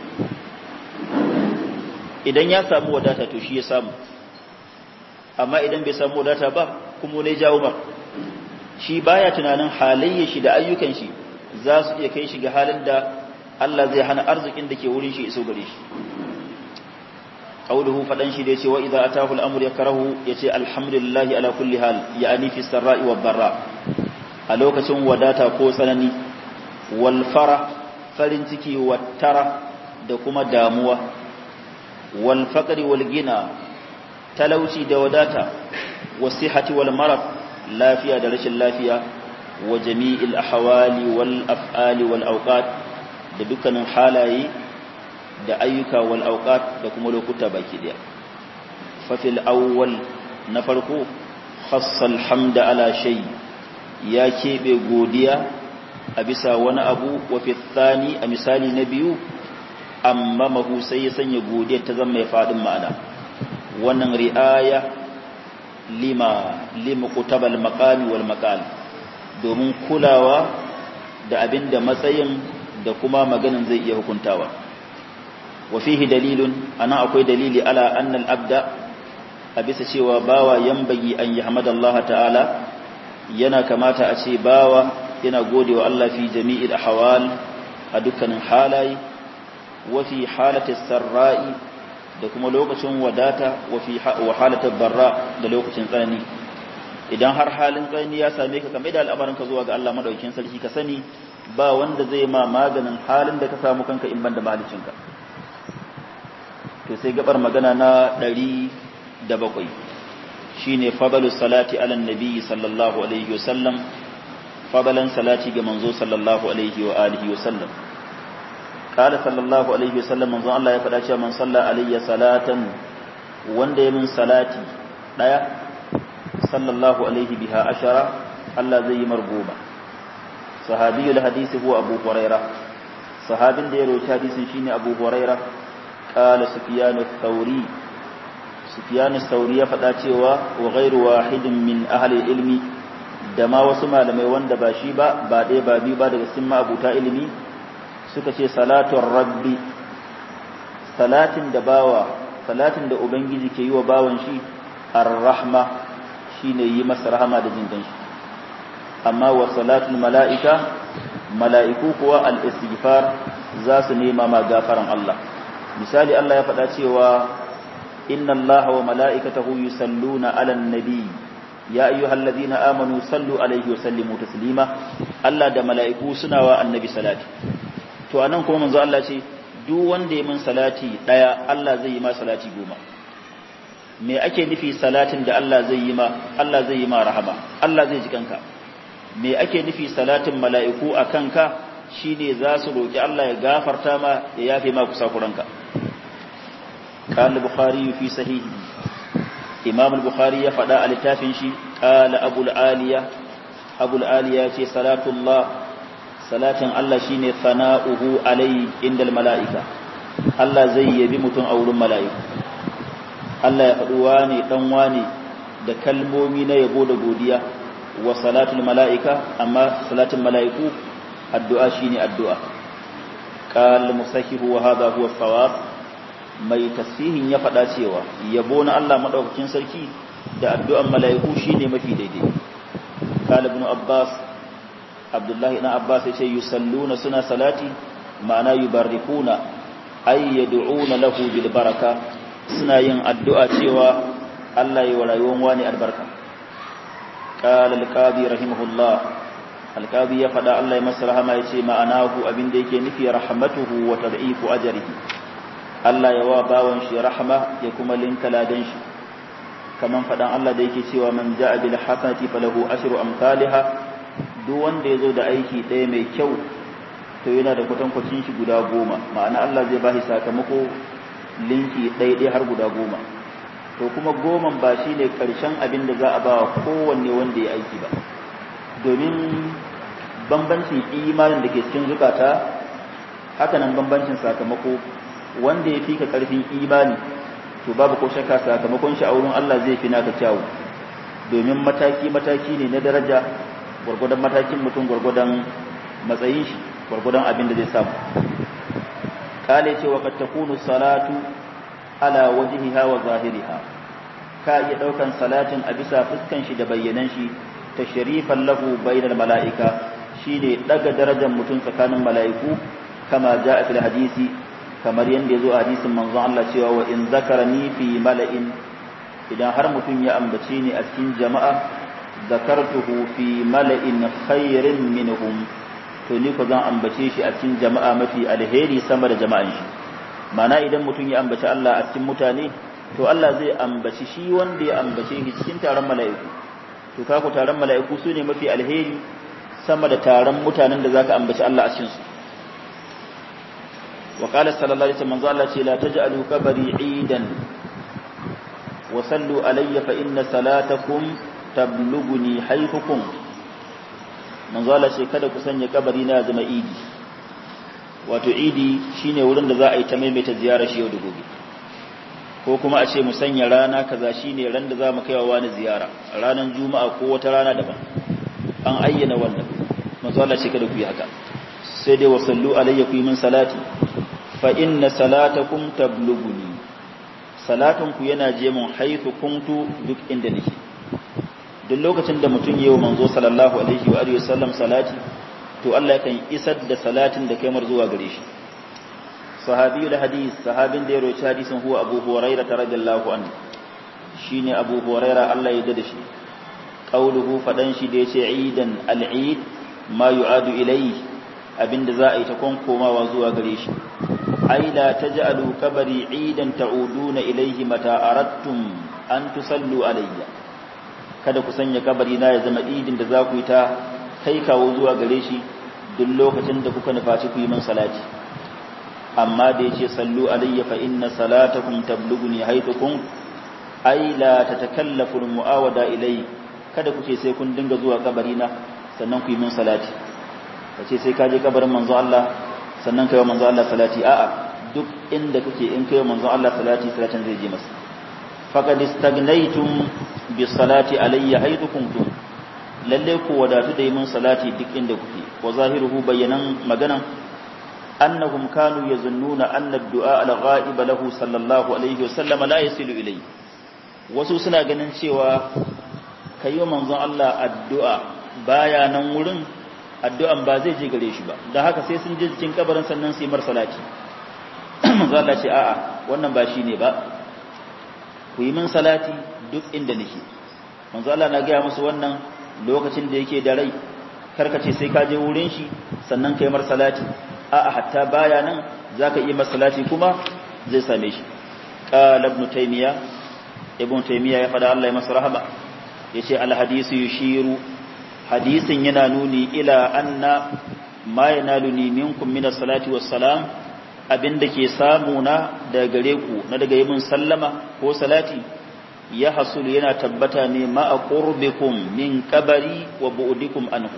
idan ya samu wadata to shi ya samu amma idan bai samu wadata ba kuma ne jawo ba shi baya tunanin halayya shi da ayyukan shi za su iya kai shi ga halin da Allah zai hana arzikin da ke wurin shi iso gare shi qauluhu fadan shi da yace wa idza atahu al-amru yakrahu yace alhamdulillahi ala kulli hal ya'ani fi sarra'i wad darra a lokacin wadata ko tsanani wal fara farin ciki wattara da kuma damuwa wal faqri wal gina talauci da wadata wasihati wal marad lafiya da rashin lafiya wa jami'il ahwali wal af'ali wal awqat da dukkanin halaye da ayyuka wal awqat da kuma lokuta baki daya fa fil awwal na farko khassa alhamda ala shay ya kebe godiya a bisa wani abu wa fi thani a misali na biyu amma mahu sai ya sanya godiya ta zama mai fadin ma'ana wannan ri'aya lima lima kutabal maqami wal maqal domin kulawa da abinda matsayin da kuma maganin zai iya hukuntawa wa fihi dalilun ana akwai dalili ala anna al abda a bisa cewa bawa yambagi an yahmadallaha ta'ala yana kamata a ce bawa yana godewa Allah fi jami'il ahwal a dukkanin halaye wa fi halati sarra'i da kuma lokacin wadata wa halatar barra da lokacin tsanani idan har halin tsanani ya same ka kamar da al'amarinka zuwa ga Allah madaukakin sarki ka sani ba wanda zai ma maganin halin da ka samu kanka in banda malicinka to sai gabar magana na ɗari da bakwai shine fadalu salati ala nabi sallallahu alaihi wasallam fadalan salati ga manzo sallallahu alaihi wa alihi wasallam قال صلى الله عليه وسلم manzon Allah ya faɗa cewa man salla alayya salatan wanda ya min salati daya sallallahu alaihi biha ashara Allah zai yi margoma sahabiyul hadisi huwa Abu Huraira sahabin da ya rawaita hadisin shine Abu Huraira qala Sufyan ath-Thawri Sufyan ath-Thawri ya faɗa cewa wa ghairu wahidin min ahli ilmi da ma wasu malamai wanda ba shi ba ba ɗaya ba biyu ba daga cikin ma'abuta ilimi suka ce salatun rabbi salatin da bawa salatin da ubangiji ke yi wa bawan shi ar-rahma shine yi masa rahama da jin shi amma wa salatul mala'ika mala'iku kuwa al-istighfar za su nema ma gafaran Allah misali Allah ya faɗa cewa inna Allah wa mala'ikatahu yusalluna 'alan nabi ya ayyuhalladhina amanu sallu alaihi wa sallimu taslima Allah da mala'iku suna wa annabi salati to anan kuma manzo Allah ce duk wanda ya min salati daya Allah zai yi ma salati goma me ake nufi salatin da Allah zai yi ma Allah zai yi ma rahama Allah zai ji kanka me ake nufi salatin mala'iku a kanka shine za su roki Allah ya gafarta ma ya yafe ma kusakuranka قال البخاري في صحيحه إمام البخاري يفعل على التافن شي قال أبو العالية أبو العالية صلاة الله salatin Allah shine sana'uhu alai indal mala'ika Allah zai yabi mutum a wurin mala'iku Allah ya faɗi wane dan wane da kalmomi na yabo da godiya wa salatul mala'ika amma salatin mala'iku addu'a shine addu'a qal musahihu wa hadha huwa sawab mai tasihin ya faɗa cewa yabo na Allah madaukakin sarki da addu'an mala'iku shine mafi daidai qala ibn abbas abdullahi na abbas ya ce yusalluna suna salati ma'ana yubarrikuna ay yad'una lahu bil baraka suna yin addu'a cewa Allah ya rayuwan wani albarka qala al-qadi rahimahullah al-qadi ya fada Allah ya masa rahama yace ma'anahu abinda yake nufi rahmatuhu wa tad'ifu ajrihi Allah ya wa bawan shi rahma ya kuma linka ladan shi kaman fadan Allah da yake cewa man ja'a bil hasanati falahu ashru amsalha duk wanda ya zo da aiki ɗaya mai kyau to yana da kwatankwacin shi guda goma ma'ana Allah zai bashi sakamako linki ɗaya har guda goma to kuma goman ba shi ne ƙarshen abin da za a ba wa kowanne wanda ya aiki ba domin bambancin imanin da ke cikin zukata hakanan bambancin sakamako wanda ya fi ka ƙarfin imani to babu ko shakka sakamakon shi a wurin Allah zai fi naka kyawu domin mataki-mataki ne na daraja gwargwadon matakin mutum gwargwadon matsayin shi gwargwadon abin da zai samu kale ce wa takunu salatu ala wajhiha wa zahiriha ka iya daukan salatin a bisa fuskan shi da bayyanan shi tashrifan lahu bainal malaika shine daga darajar mutum tsakanin mala'iku kama jaa fil hadisi kamar yanda yazo a hadisin manzon Allah cewa wa in zakarani fi mala'in idan har mutum ya ambace ni a cikin jama'a zakartuhu fi mala'in khairin minhum to ni ko zan ambace shi a cikin jama'a mafi alheri sama da jama'an shi mana idan mutum ya ambaci Allah a cikin mutane to Allah zai ambaci shi wanda ya ambace shi cikin taron mala'iku to kaku taron mala'iku su ne mafi alheri sama da taron mutanen da zaka ambaci Allah a cikin su wa qala sallallahu alaihi wasallam Allah ce la taj'alu qabri 'idan wa sallu alayya fa inna salatakum tablughuni haythukum manzo Allah ce kada ku sanya kabari na zama idi wato idi shine wurin da za a yi ta maimaita ziyarar shi yau da gobe ko kuma a ce mu sanya rana kaza shine ran da za mu kaiwa wani ziyara ranar juma'a ko wata rana daban an ayyana wannan manzo Allah ce kada ku yi haka sai dai wasallu alayya ku yi min salati fa inna salatakum tablughuni salatun ku yana je mun haythu kuntu duk inda nake duk lokacin da mutum yayi manzo sallallahu alaihi wa alihi wasallam salati to Allah yakan isar da salatin da kai mar zuwa gare shi sahabiyul hadis sahabin da ya roci hadisin huwa abu hurairah radiyallahu anhu shine abu hurairah Allah ya da shi qauluhu fadan shi da yace idan al-eid ma yu'adu ilayhi abinda za a yi ta konkomawa zuwa gare shi ai la taj'alu qabri idan ta'uduna ilayhi mata aradtum an tusallu alayya kada ku sanya kabari na ya zama idin da za ku yi ta kai kawo zuwa gare shi duk lokacin da kuka nufaci ku yi min salati amma da yace sallu alayya fa inna salatakum tablughuni haythukum ai la tatakallafu almu'awada ilayhi kada ku ce sai kun dinga zuwa kabari na sannan ku yi min salati kace sai ka je kabarin manzo Allah sannan kai wa manzo Allah salati a'a duk inda kake in kai wa manzo Allah salati salatin zai je masa faqad istagnaytum bi salati alayya haythu kuntum lalle ku wadatu da yi min salati duk inda kuke wa zahiruhu bayanan maganan annahum kanu yazunnuna anna ad-du'a al-ghaib lahu sallallahu alaihi wasallam la yasilu ilayhi wasu suna ganin cewa kayo manzon Allah addu'a baya nan wurin addu'an ba zai je gare shi ba da haka sai sun je cikin kabarin sannan su yi mar salati manzo Allah ce a'a wannan ba shine ba ku yi min salati duk inda nake manzo Allah na ga musu wannan lokacin da yake da rai karkace sai ka je wurin shi sannan kai mar salati a'a hatta baya nan zaka yi mar salati kuma zai same shi qala ibn taymiya ibn taymiya ya fada Allah ya masa rahama yace al hadisu yushiru hadisin yana nuni ila anna ma yanaluni minkum min as-salati was-salam abinda ke samu na daga gare ku na daga yin sallama ko salati ya hasul yana tabbata ne ma'a qurbikum min qabari wa bu'dikum anhu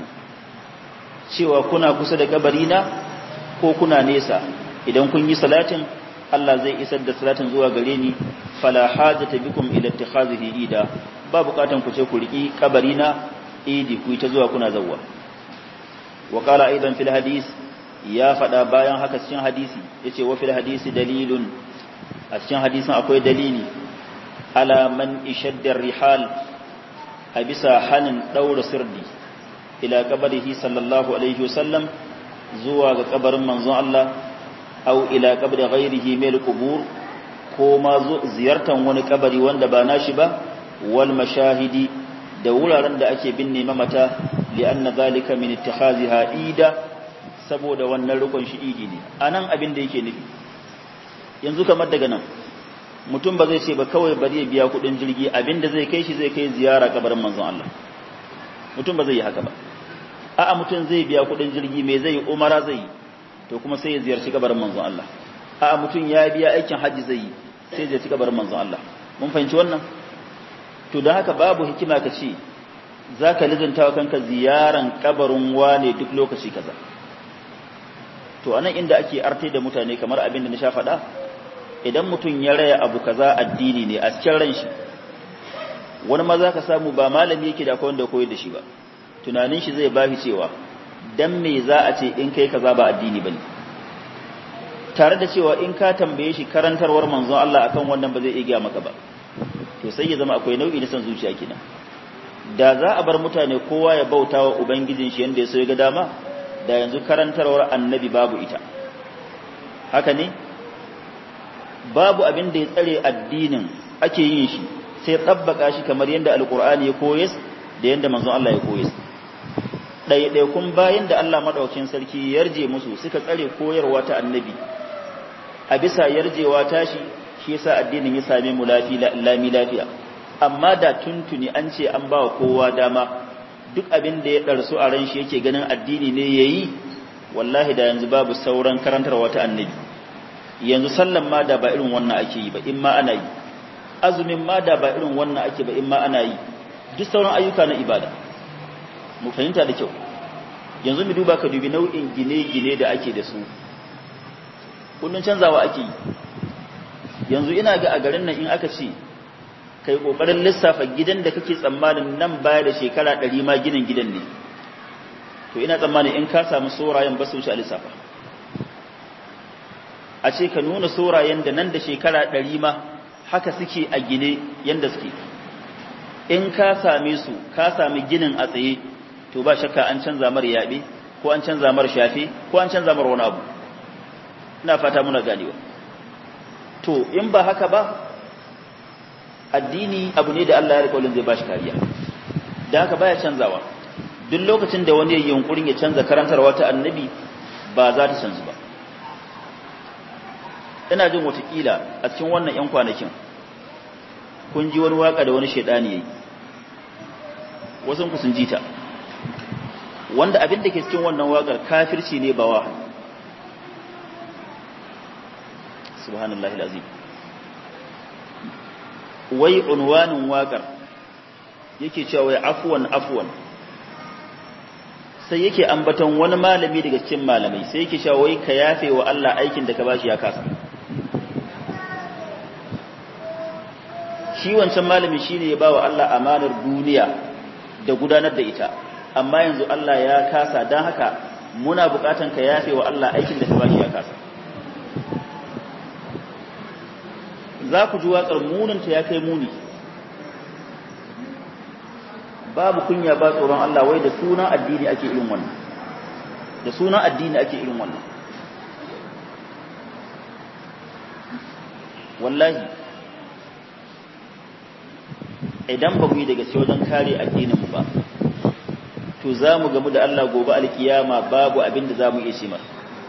cewa kuna kusa da kabarina ko kuna nesa idan kun yi salatin Allah zai isar da salatin zuwa gare ni fala hajata bikum ila ittikhazihi ida ba bukatan ku ce ku riki kabarina idi ku ta zuwa kuna zawwa wa qala aidan fil hadis ya fada bayan haka cikin hadisi yace wa fil hadisi dalilun a cikin hadisin akwai dalili ala man ishadda rihal a bisa hanin daura sirdi ila kabarihi sallallahu alaihi wasallam zuwa ga kabarin manzon Allah aw ila kabri ghairihi mil qubur ko ma ziyartan wani kabari wanda ba nashi ba wal mashahidi da wuraren da ake binne mamata li'anna zalika min ittikhaziha ida saboda wannan rukun shi idi ne anan abin da yake nufi yanzu kamar daga nan mutum ba zai ce ba kawai bari ya biya kudin jirgi abinda zai kai shi zai kai ziyara kabarin manzon Allah mutum ba zai yi haka ba a'a mutum zai biya kudin jirgi me zai umara zai yi to kuma sai ya ziyarci kabarin manzon Allah a'a mutum ya biya aikin haji zai yi sai ya ziyarci kabarin manzon Allah mun fahimci wannan to don haka babu hikima ka ce za ka lizinta wa kanka ziyaran kabarin wane duk lokaci kaza to anan inda ake arte da mutane kamar abin da na sha faɗa idan mutum ya raya abu kaza addini ne a cikin ran shi wani ma za ka samu ba malami yake da akwai wanda koyar da shi ba tunanin shi zai bashi cewa dan me za a ce in kai kaza ba addini bane tare da cewa in ka tambaye shi karantarwar manzon Allah akan wannan ba zai iya maka ba to sai ya zama akwai nau'i na san zuciya kenan da za a bar mutane kowa ya bauta wa ubangijin shi yanda ya so ya ga dama da yanzu karantarwar annabi babu ita haka ne babu abin da ya tsare addinin ake yin shi sai tabbaka shi kamar yadda alkur'ani ya koyes da yadda manzon Allah ya koyes ɗaiɗaikun bayan da Allah maɗaukin sarki yarje musu suka tsare koyarwa ta annabi a bisa yarjewa tashi shi yasa addinin ya same mu lami lafiya amma da tuntuni an ce an ba kowa dama duk abin da ya ɗarsu a ran shi yake ganin addini ne ya yi wallahi da yanzu babu sauran karantarwa ta annabi yanzu sallan ma da ba irin wannan ake yi ba in ma ana yi azumin ma da ba irin wannan ake ba in ma ana yi duk sauran ayyuka na ibada mu fahimta da kyau yanzu mu duba ka dubi nau'in gine-gine da ake da su kullun canzawa ake yi yanzu ina ga a garin nan in aka ce kai kokarin lissafa gidan da kake tsammanin nan baya da shekara 100 ma ginin gidan ne to ina tsammanin in ka samu sorayen ba su wuce a lissafa a ce ka nuna sorayen da nan da shekara 100 ma haka suke a gine yanda suke in ka same su ka sami ginin a tsaye to ba shakka an canza mar yaɓe ko an canza mar shafe ko an canza mar wani abu ina fata muna ganewa to in ba haka ba addini abu ne da Allah ya rikolin zai bashi kariya da haka baya canzawa duk lokacin da wani yunkurin ya canza karantarwa ta annabi ba za ta canzu ba ina jin watakila a cikin wannan 'yan kwanakin kun ji wani waka da wani shaidani yayi wasu ku sun ji ta wanda abin da ke cikin wannan wakar kafirci ne ba wa subhanallahi alazim wai unwanin wakar yake cewa wai afwan afwan sai yake ambaton wani malami daga cikin malamai sai yake cewa wai ka yafe wa Allah aikin da ka bashi ya kasa shi wancan malami shine ya bawa Allah amanar duniya da gudanar da ita amma yanzu Allah ya kasa dan haka muna bukatan ka yafe wa Allah aikin da ka bashi ya kasa za ku ji waƙar muninta ya kai muni babu kunya ba tsoron Allah wai da sunan addini ake irin wannan da sunan addini ake irin wannan wallahi idan ba mu yi daga wajen kare addininmu ba to za mu gamu da Allah gobe alkiyama babu abin da za mu iya ce masa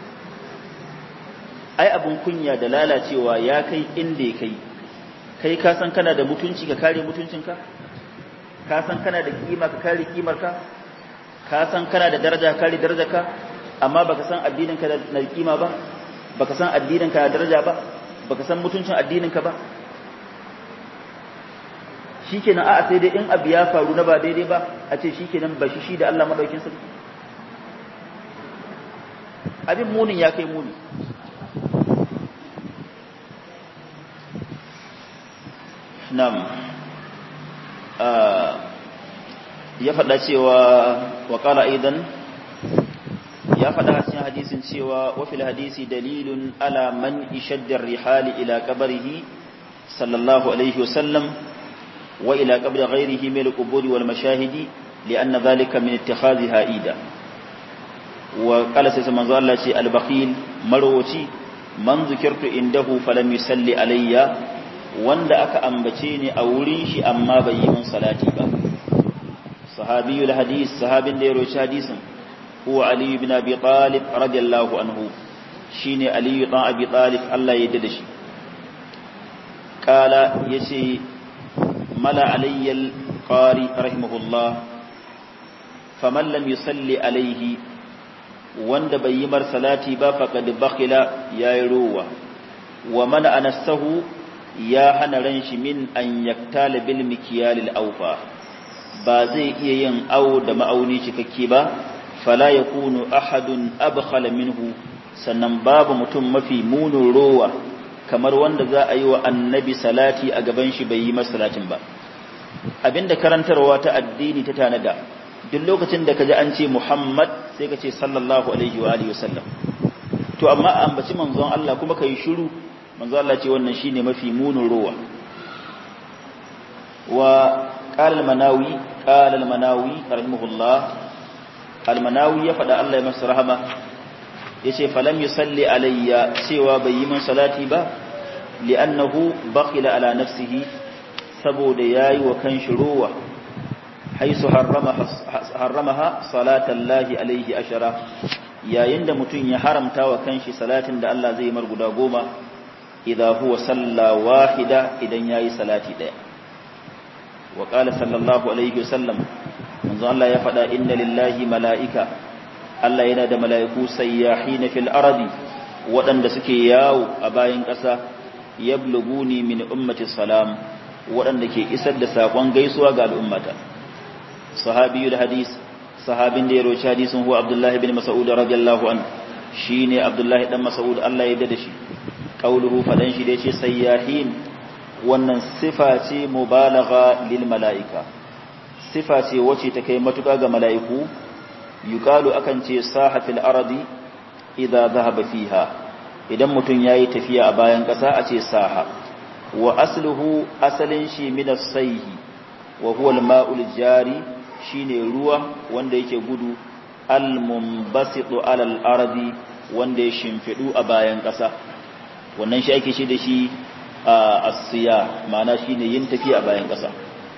ai abin kunya da lalacewa ya kai inda ya kai kai ka san kana da mutunci ka kare mutuncinka ka san kana da kima ka kare kimarka ka san kana da daraja ka kare darajarka amma baka san addininka da na kima ba baka san addininka da daraja ba baka san mutuncin addininka ba shikenan a'a sai dai in abu ya faru na ba daidai ba a ce shikenan ba shi shi da Allah madaukin sarki abin munin ya kai muni nam ya faɗa cewa wa ƙala idan ya faɗa cikin hadisin cewa wa fil hadisi dalilun ala man ishaddar rihali ila qabrihi sallallahu alaihi wasallam wa ila qabri ghairihi min al-qubur wal mashahidi lianna dhalika min ittikhadhiha ida wa qala sai manzo Allah ce al-bakhil marwaci man zikirtu indahu falam yusalli alayya wanda aka ambace ni a wurin shi amma bai yi mun salati ba sahabiyul hadis sahabin da ya roci hadisin huwa ali ibn abi talib radiyallahu anhu shine ali ibn abi talib Allah ya da shi kala yace mala alayyal qari rahimahullah faman lam yusalli alayhi wanda bai yi mar salati ba faqad bakhila yayi ruwa wa mana anasahu ya hana ran shi min an yaktala bil mikyalil awfa ba zai iya yin awo da ma'auni cikakke ba fala yakunu ahadun abkhala minhu sannan babu mutum mafi munin rowa kamar wanda za a yi wa annabi salati a gaban shi bai yi masa salatin ba abinda karantarwa ta addini ta tanada duk lokacin da kaji an ce Muhammad sai ka ce sallallahu alaihi wa alihi wasallam to amma ambaci manzon Allah kuma kai shiru manzo Allah ce wannan shine mafi munin ruwa wa qala al-manawi qala al-manawi rahimahullah al-manawi ya fada Allah ya masa rahama yace falam yusalli alayya cewa bai yi min salati ba li'annahu bakhila ala nafsihi saboda yayi wa kanshi ruwa haisu harramaha harramaha salatan lahi alayhi ashara yayin da mutun ya haramta wa kanshi salatin da Allah zai mar guda goma idza huwa salla wahida idan yayi salati daya wa qala sallallahu alaihi wasallam manzo Allah ya faɗa inna lillahi mala'ika Allah yana da mala'iku sayyahina fil ardi waɗanda suke yawo a bayan ƙasa yabluguni min ummati salam waɗanda ke isar da saƙon gaisuwa ga al'ummata sahabiyul hadis sahabin da ya roci hadisin huwa abdullahi bin mas'ud radiyallahu an shine abdullahi dan mas'ud Allah ya da shi qauluhu fadan shi da yace sayyahin wannan sifa ce mubalagha lil mala'ika sifa ce wacce ta kai matuƙa ga mala'iku yuqalu akan ce sahatil ardi idza dhahaba fiha idan mutum yayi tafiya a bayan ƙasa a ce saha wa asluhu asalin shi min as-sayhi wa huwa al-ma'ul jari shine ruwa wanda yake gudu al-munbasitu ala al-ardi wanda ya shimfidu a bayan ƙasa wannan shi ake shi da shi as-siya ma'ana shine yin tafiya a bayan ƙasa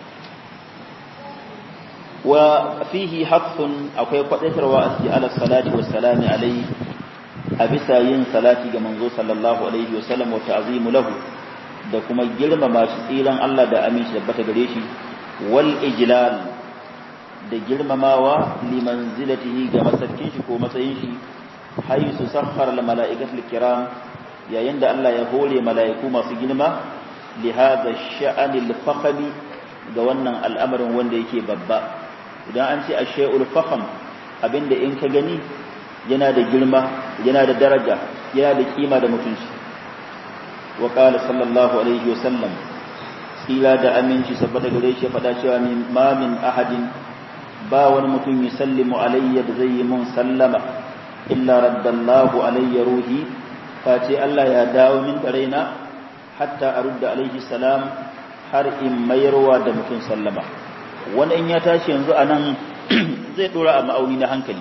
wa fihi haqqun akwai kwadaitarwa a cikin ala salati wa salami alai a bisa yin salati ga manzo sallallahu alaihi wa sallam wa ta'zimu lahu da kuma girmama shi tsiran Allah da aminci da bata gare shi wal ijlal da girmamawa liman zilatihi ga masarkin shi ko matsayin shi haisu sakhara al mala'ikatul kiram yayin da Allah ya hore mala'iku masu girma li hadha sha'anil fakhmi ga wannan al'amarin wanda yake babba idan an ce ashay'ul fakham abinda in ka gani yana da girma yana da daraja yana da kima da mutunci wa qala sallallahu alaihi wa sallam ila da aminci saboda gare shi fada cewa min ma min ahadin ba wani mutum ya sallimu alayya da zai yi mun sallama illa raddallahu alayya ruhi face Allah ya dawo min da raina hatta arudda alaihi salam har in mayarwa da mutum sallama wani in ya tashi yanzu a nan zai dora a ma'auni na hankali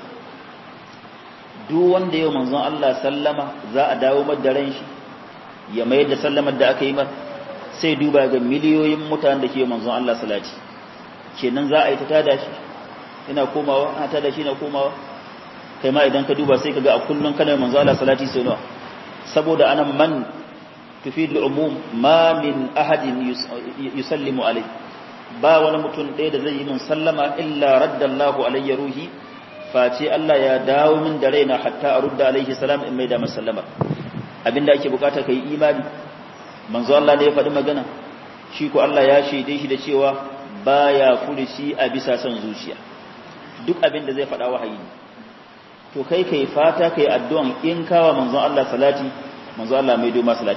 duk wanda yau manzon Allah sallama za a dawo da ran shi ya mayar da sallamar da aka yi masa sai duba ga miliyoyin mutanen da ke manzon Allah salati kenan za a yi ta tada shi ina komawa ana tada shi ina komawa kai ma idan ka duba sai ka ga a kullun kana manzon Allah salati sai nawa saboda anan man tufid al-umum ma min ahadin yusallimu alayhi ba wani mutum ɗaya da zai yi min sallama illa raddallahu alayya ruhi face Allah ya dawo min da raina hatta a rudda alaihi salam in mai da masallama abinda ake bukata kai imani manzo Allah ne ya faɗi magana shi ko Allah ya shaide shi da cewa baya furuci a bisa son zuciya duk abinda zai faɗa wahayi to kai kai fata kai addu'an in kawa manzon Allah salati manzo Allah mai doma salati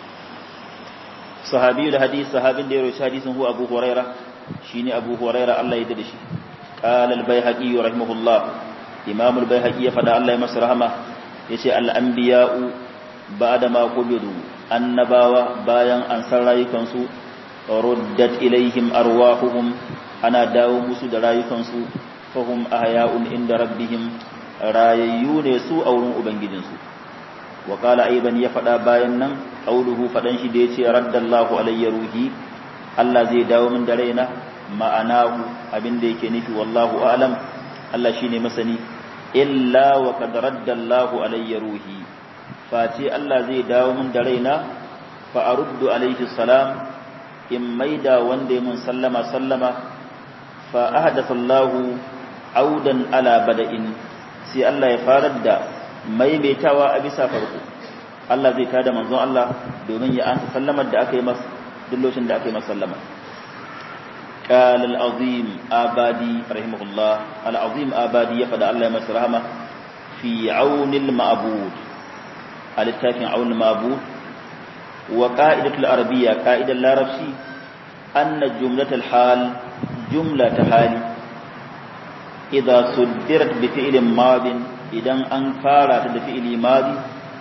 sahabi da hadisi sahabin da ya rawaita hadisin hu Abu Huraira shine Abu Huraira Allah ya dade shi qala al-Baihaqi rahimahullah Imam al-Baihaqi ya fada Allah ya masa rahama yace al-anbiya'u ba'da ma qubidu annabawa bayan an san rayukan su ruddat ilaihim arwahuhum ana dawo musu da rayukan su fahum ahya'un inda rabbihim rayayyu ne su a wurin ubangijinsu wa qala aidan ya fada bayan nan qauluhu fadan shi da yace raddallahu alayya ruhi Allah zai dawo min da raina ma'anahu abinda yake nufi wallahu a'lam Allah shine masani illa wa qad raddallahu alayya ruhi face Allah zai dawo min da raina fa aruddu alayhi salam in maida wanda mun sallama sallama fa ahdatha Allahu audan ala bada'in sai Allah ya farar da maimaitawa a bisa farko Allah zai tada manzon Allah domin ya ansa sallamar da aka yi masa duk lokacin da aka yi masa sallama قال العظيم آبادي رحمه الله العظيم آبادي يفدى الله يمسر رحمه في عون المعبود الاتفاق عون المعبود وقائدة العربية قائدة العربية أن جملة الحال جملة حالي إذا صدرت بفعل ماض إذا أنفارت بفعل ماضي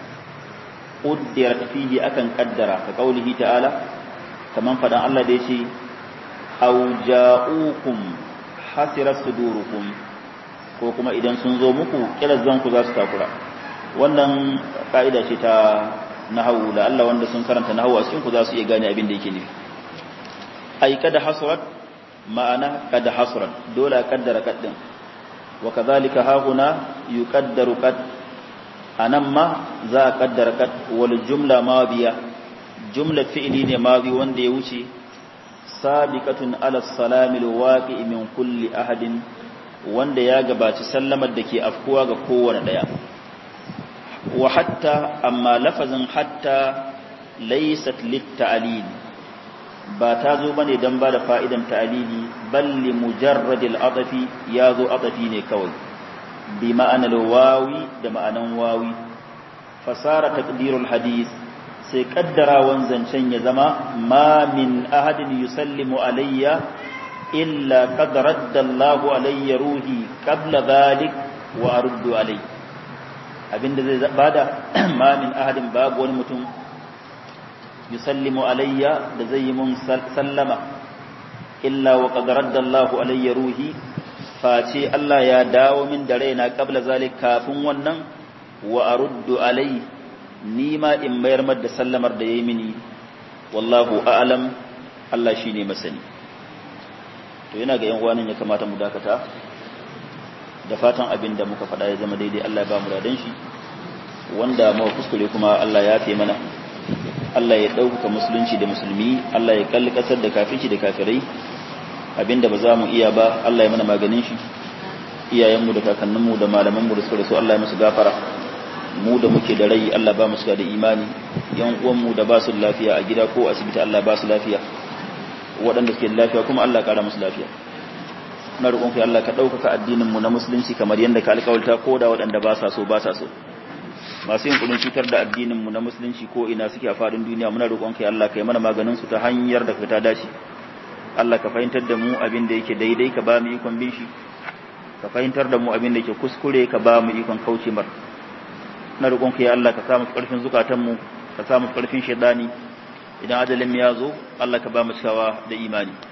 قدرت فيه أكن قدر كقوله تعالى كمان فدان الله ديشي aw ja'ukum hasirat sudurukum ko kuma idan sun zo muku kirazan ku za su takura wannan ka'ida ce ta nahawu da Allah wanda sun karanta nahawu a cikin ku za su iya gane abin da yake nufi ai kada hasrat ma'ana kada hasrat dole a kaddara kaddin wa kadhalika hahuna yuqaddaru qad anan ma za a kaddara qad wal jumla madiya jumla fi'li ne madi wanda ya wuce sabiqatun ala salami alwaqi min kulli ahadin wanda ya gabaci sallamar da ke afkuwa ga kowane daya wa hatta amma lafazin hatta laysat lit-ta'lil ba ta zo bane dan ba da fa'idan ta'lili balli mujarradil atafi ya zo atafi ne kawai bi ma'anar wawi da ma'anan wawi fasara taqdirul hadith sai kaddarawan zancen ya zama ma min ahadin yusallimu alayya illa qad radda Allahu alayya ruhi qabla dhalik wa aruddu alayhi abinda zai bada ma min ahadin babu wani mutum yusallimu alayya da zai yi mun sallama illa wa qad radda Allahu alayya ruhi face Allah ya dawo min da raina qabla zalik kafin wannan wa aruddu alayhi ni ma in mayar da sallamar da yayi mini wallahu a'lam Allah shine masani to yana ga yan uwanin ya kamata mu dakata da fatan abin da muka faɗa ya zama daidai Allah ya ba mu radan shi wanda mu kuskure kuma Allah ya fi mana Allah ya ɗaukaka musulunci da musulmi Allah ya kalli ƙasar da kafirci da kafirai abinda ba za mu iya ba Allah ya mana maganin shi iyayenmu da kakanninmu da malamanmu da suka rasu Allah ya musu gafara mu da muke da rai Allah ba mu suka da imani yan uwanmu da ba su lafiya a gida ko asibiti Allah ba su lafiya waɗanda suke da lafiya kuma Allah ƙara musu lafiya na roƙon kai Allah ka ɗaukaka addinin mu na musulunci kamar yadda ka alƙawarta ko da waɗanda ba sa so ba sa so masu yin kudin cutar da addinin mu na musulunci ko ina suke a faɗin duniya muna roƙon kai Allah kai mana maganin su ta hanyar da ka ta dace Allah ka fahimtar da mu abin da yake daidai ka ba mu ikon bin shi ka fahimtar da mu abin da yake kuskure ka ba mu ikon kauce mar na roƙon kai Allah ka samu ƙarfin zukatan mu ka samu ƙarfin shaidani idan ajalin ya zo Allah ka ba mu cikawa da imani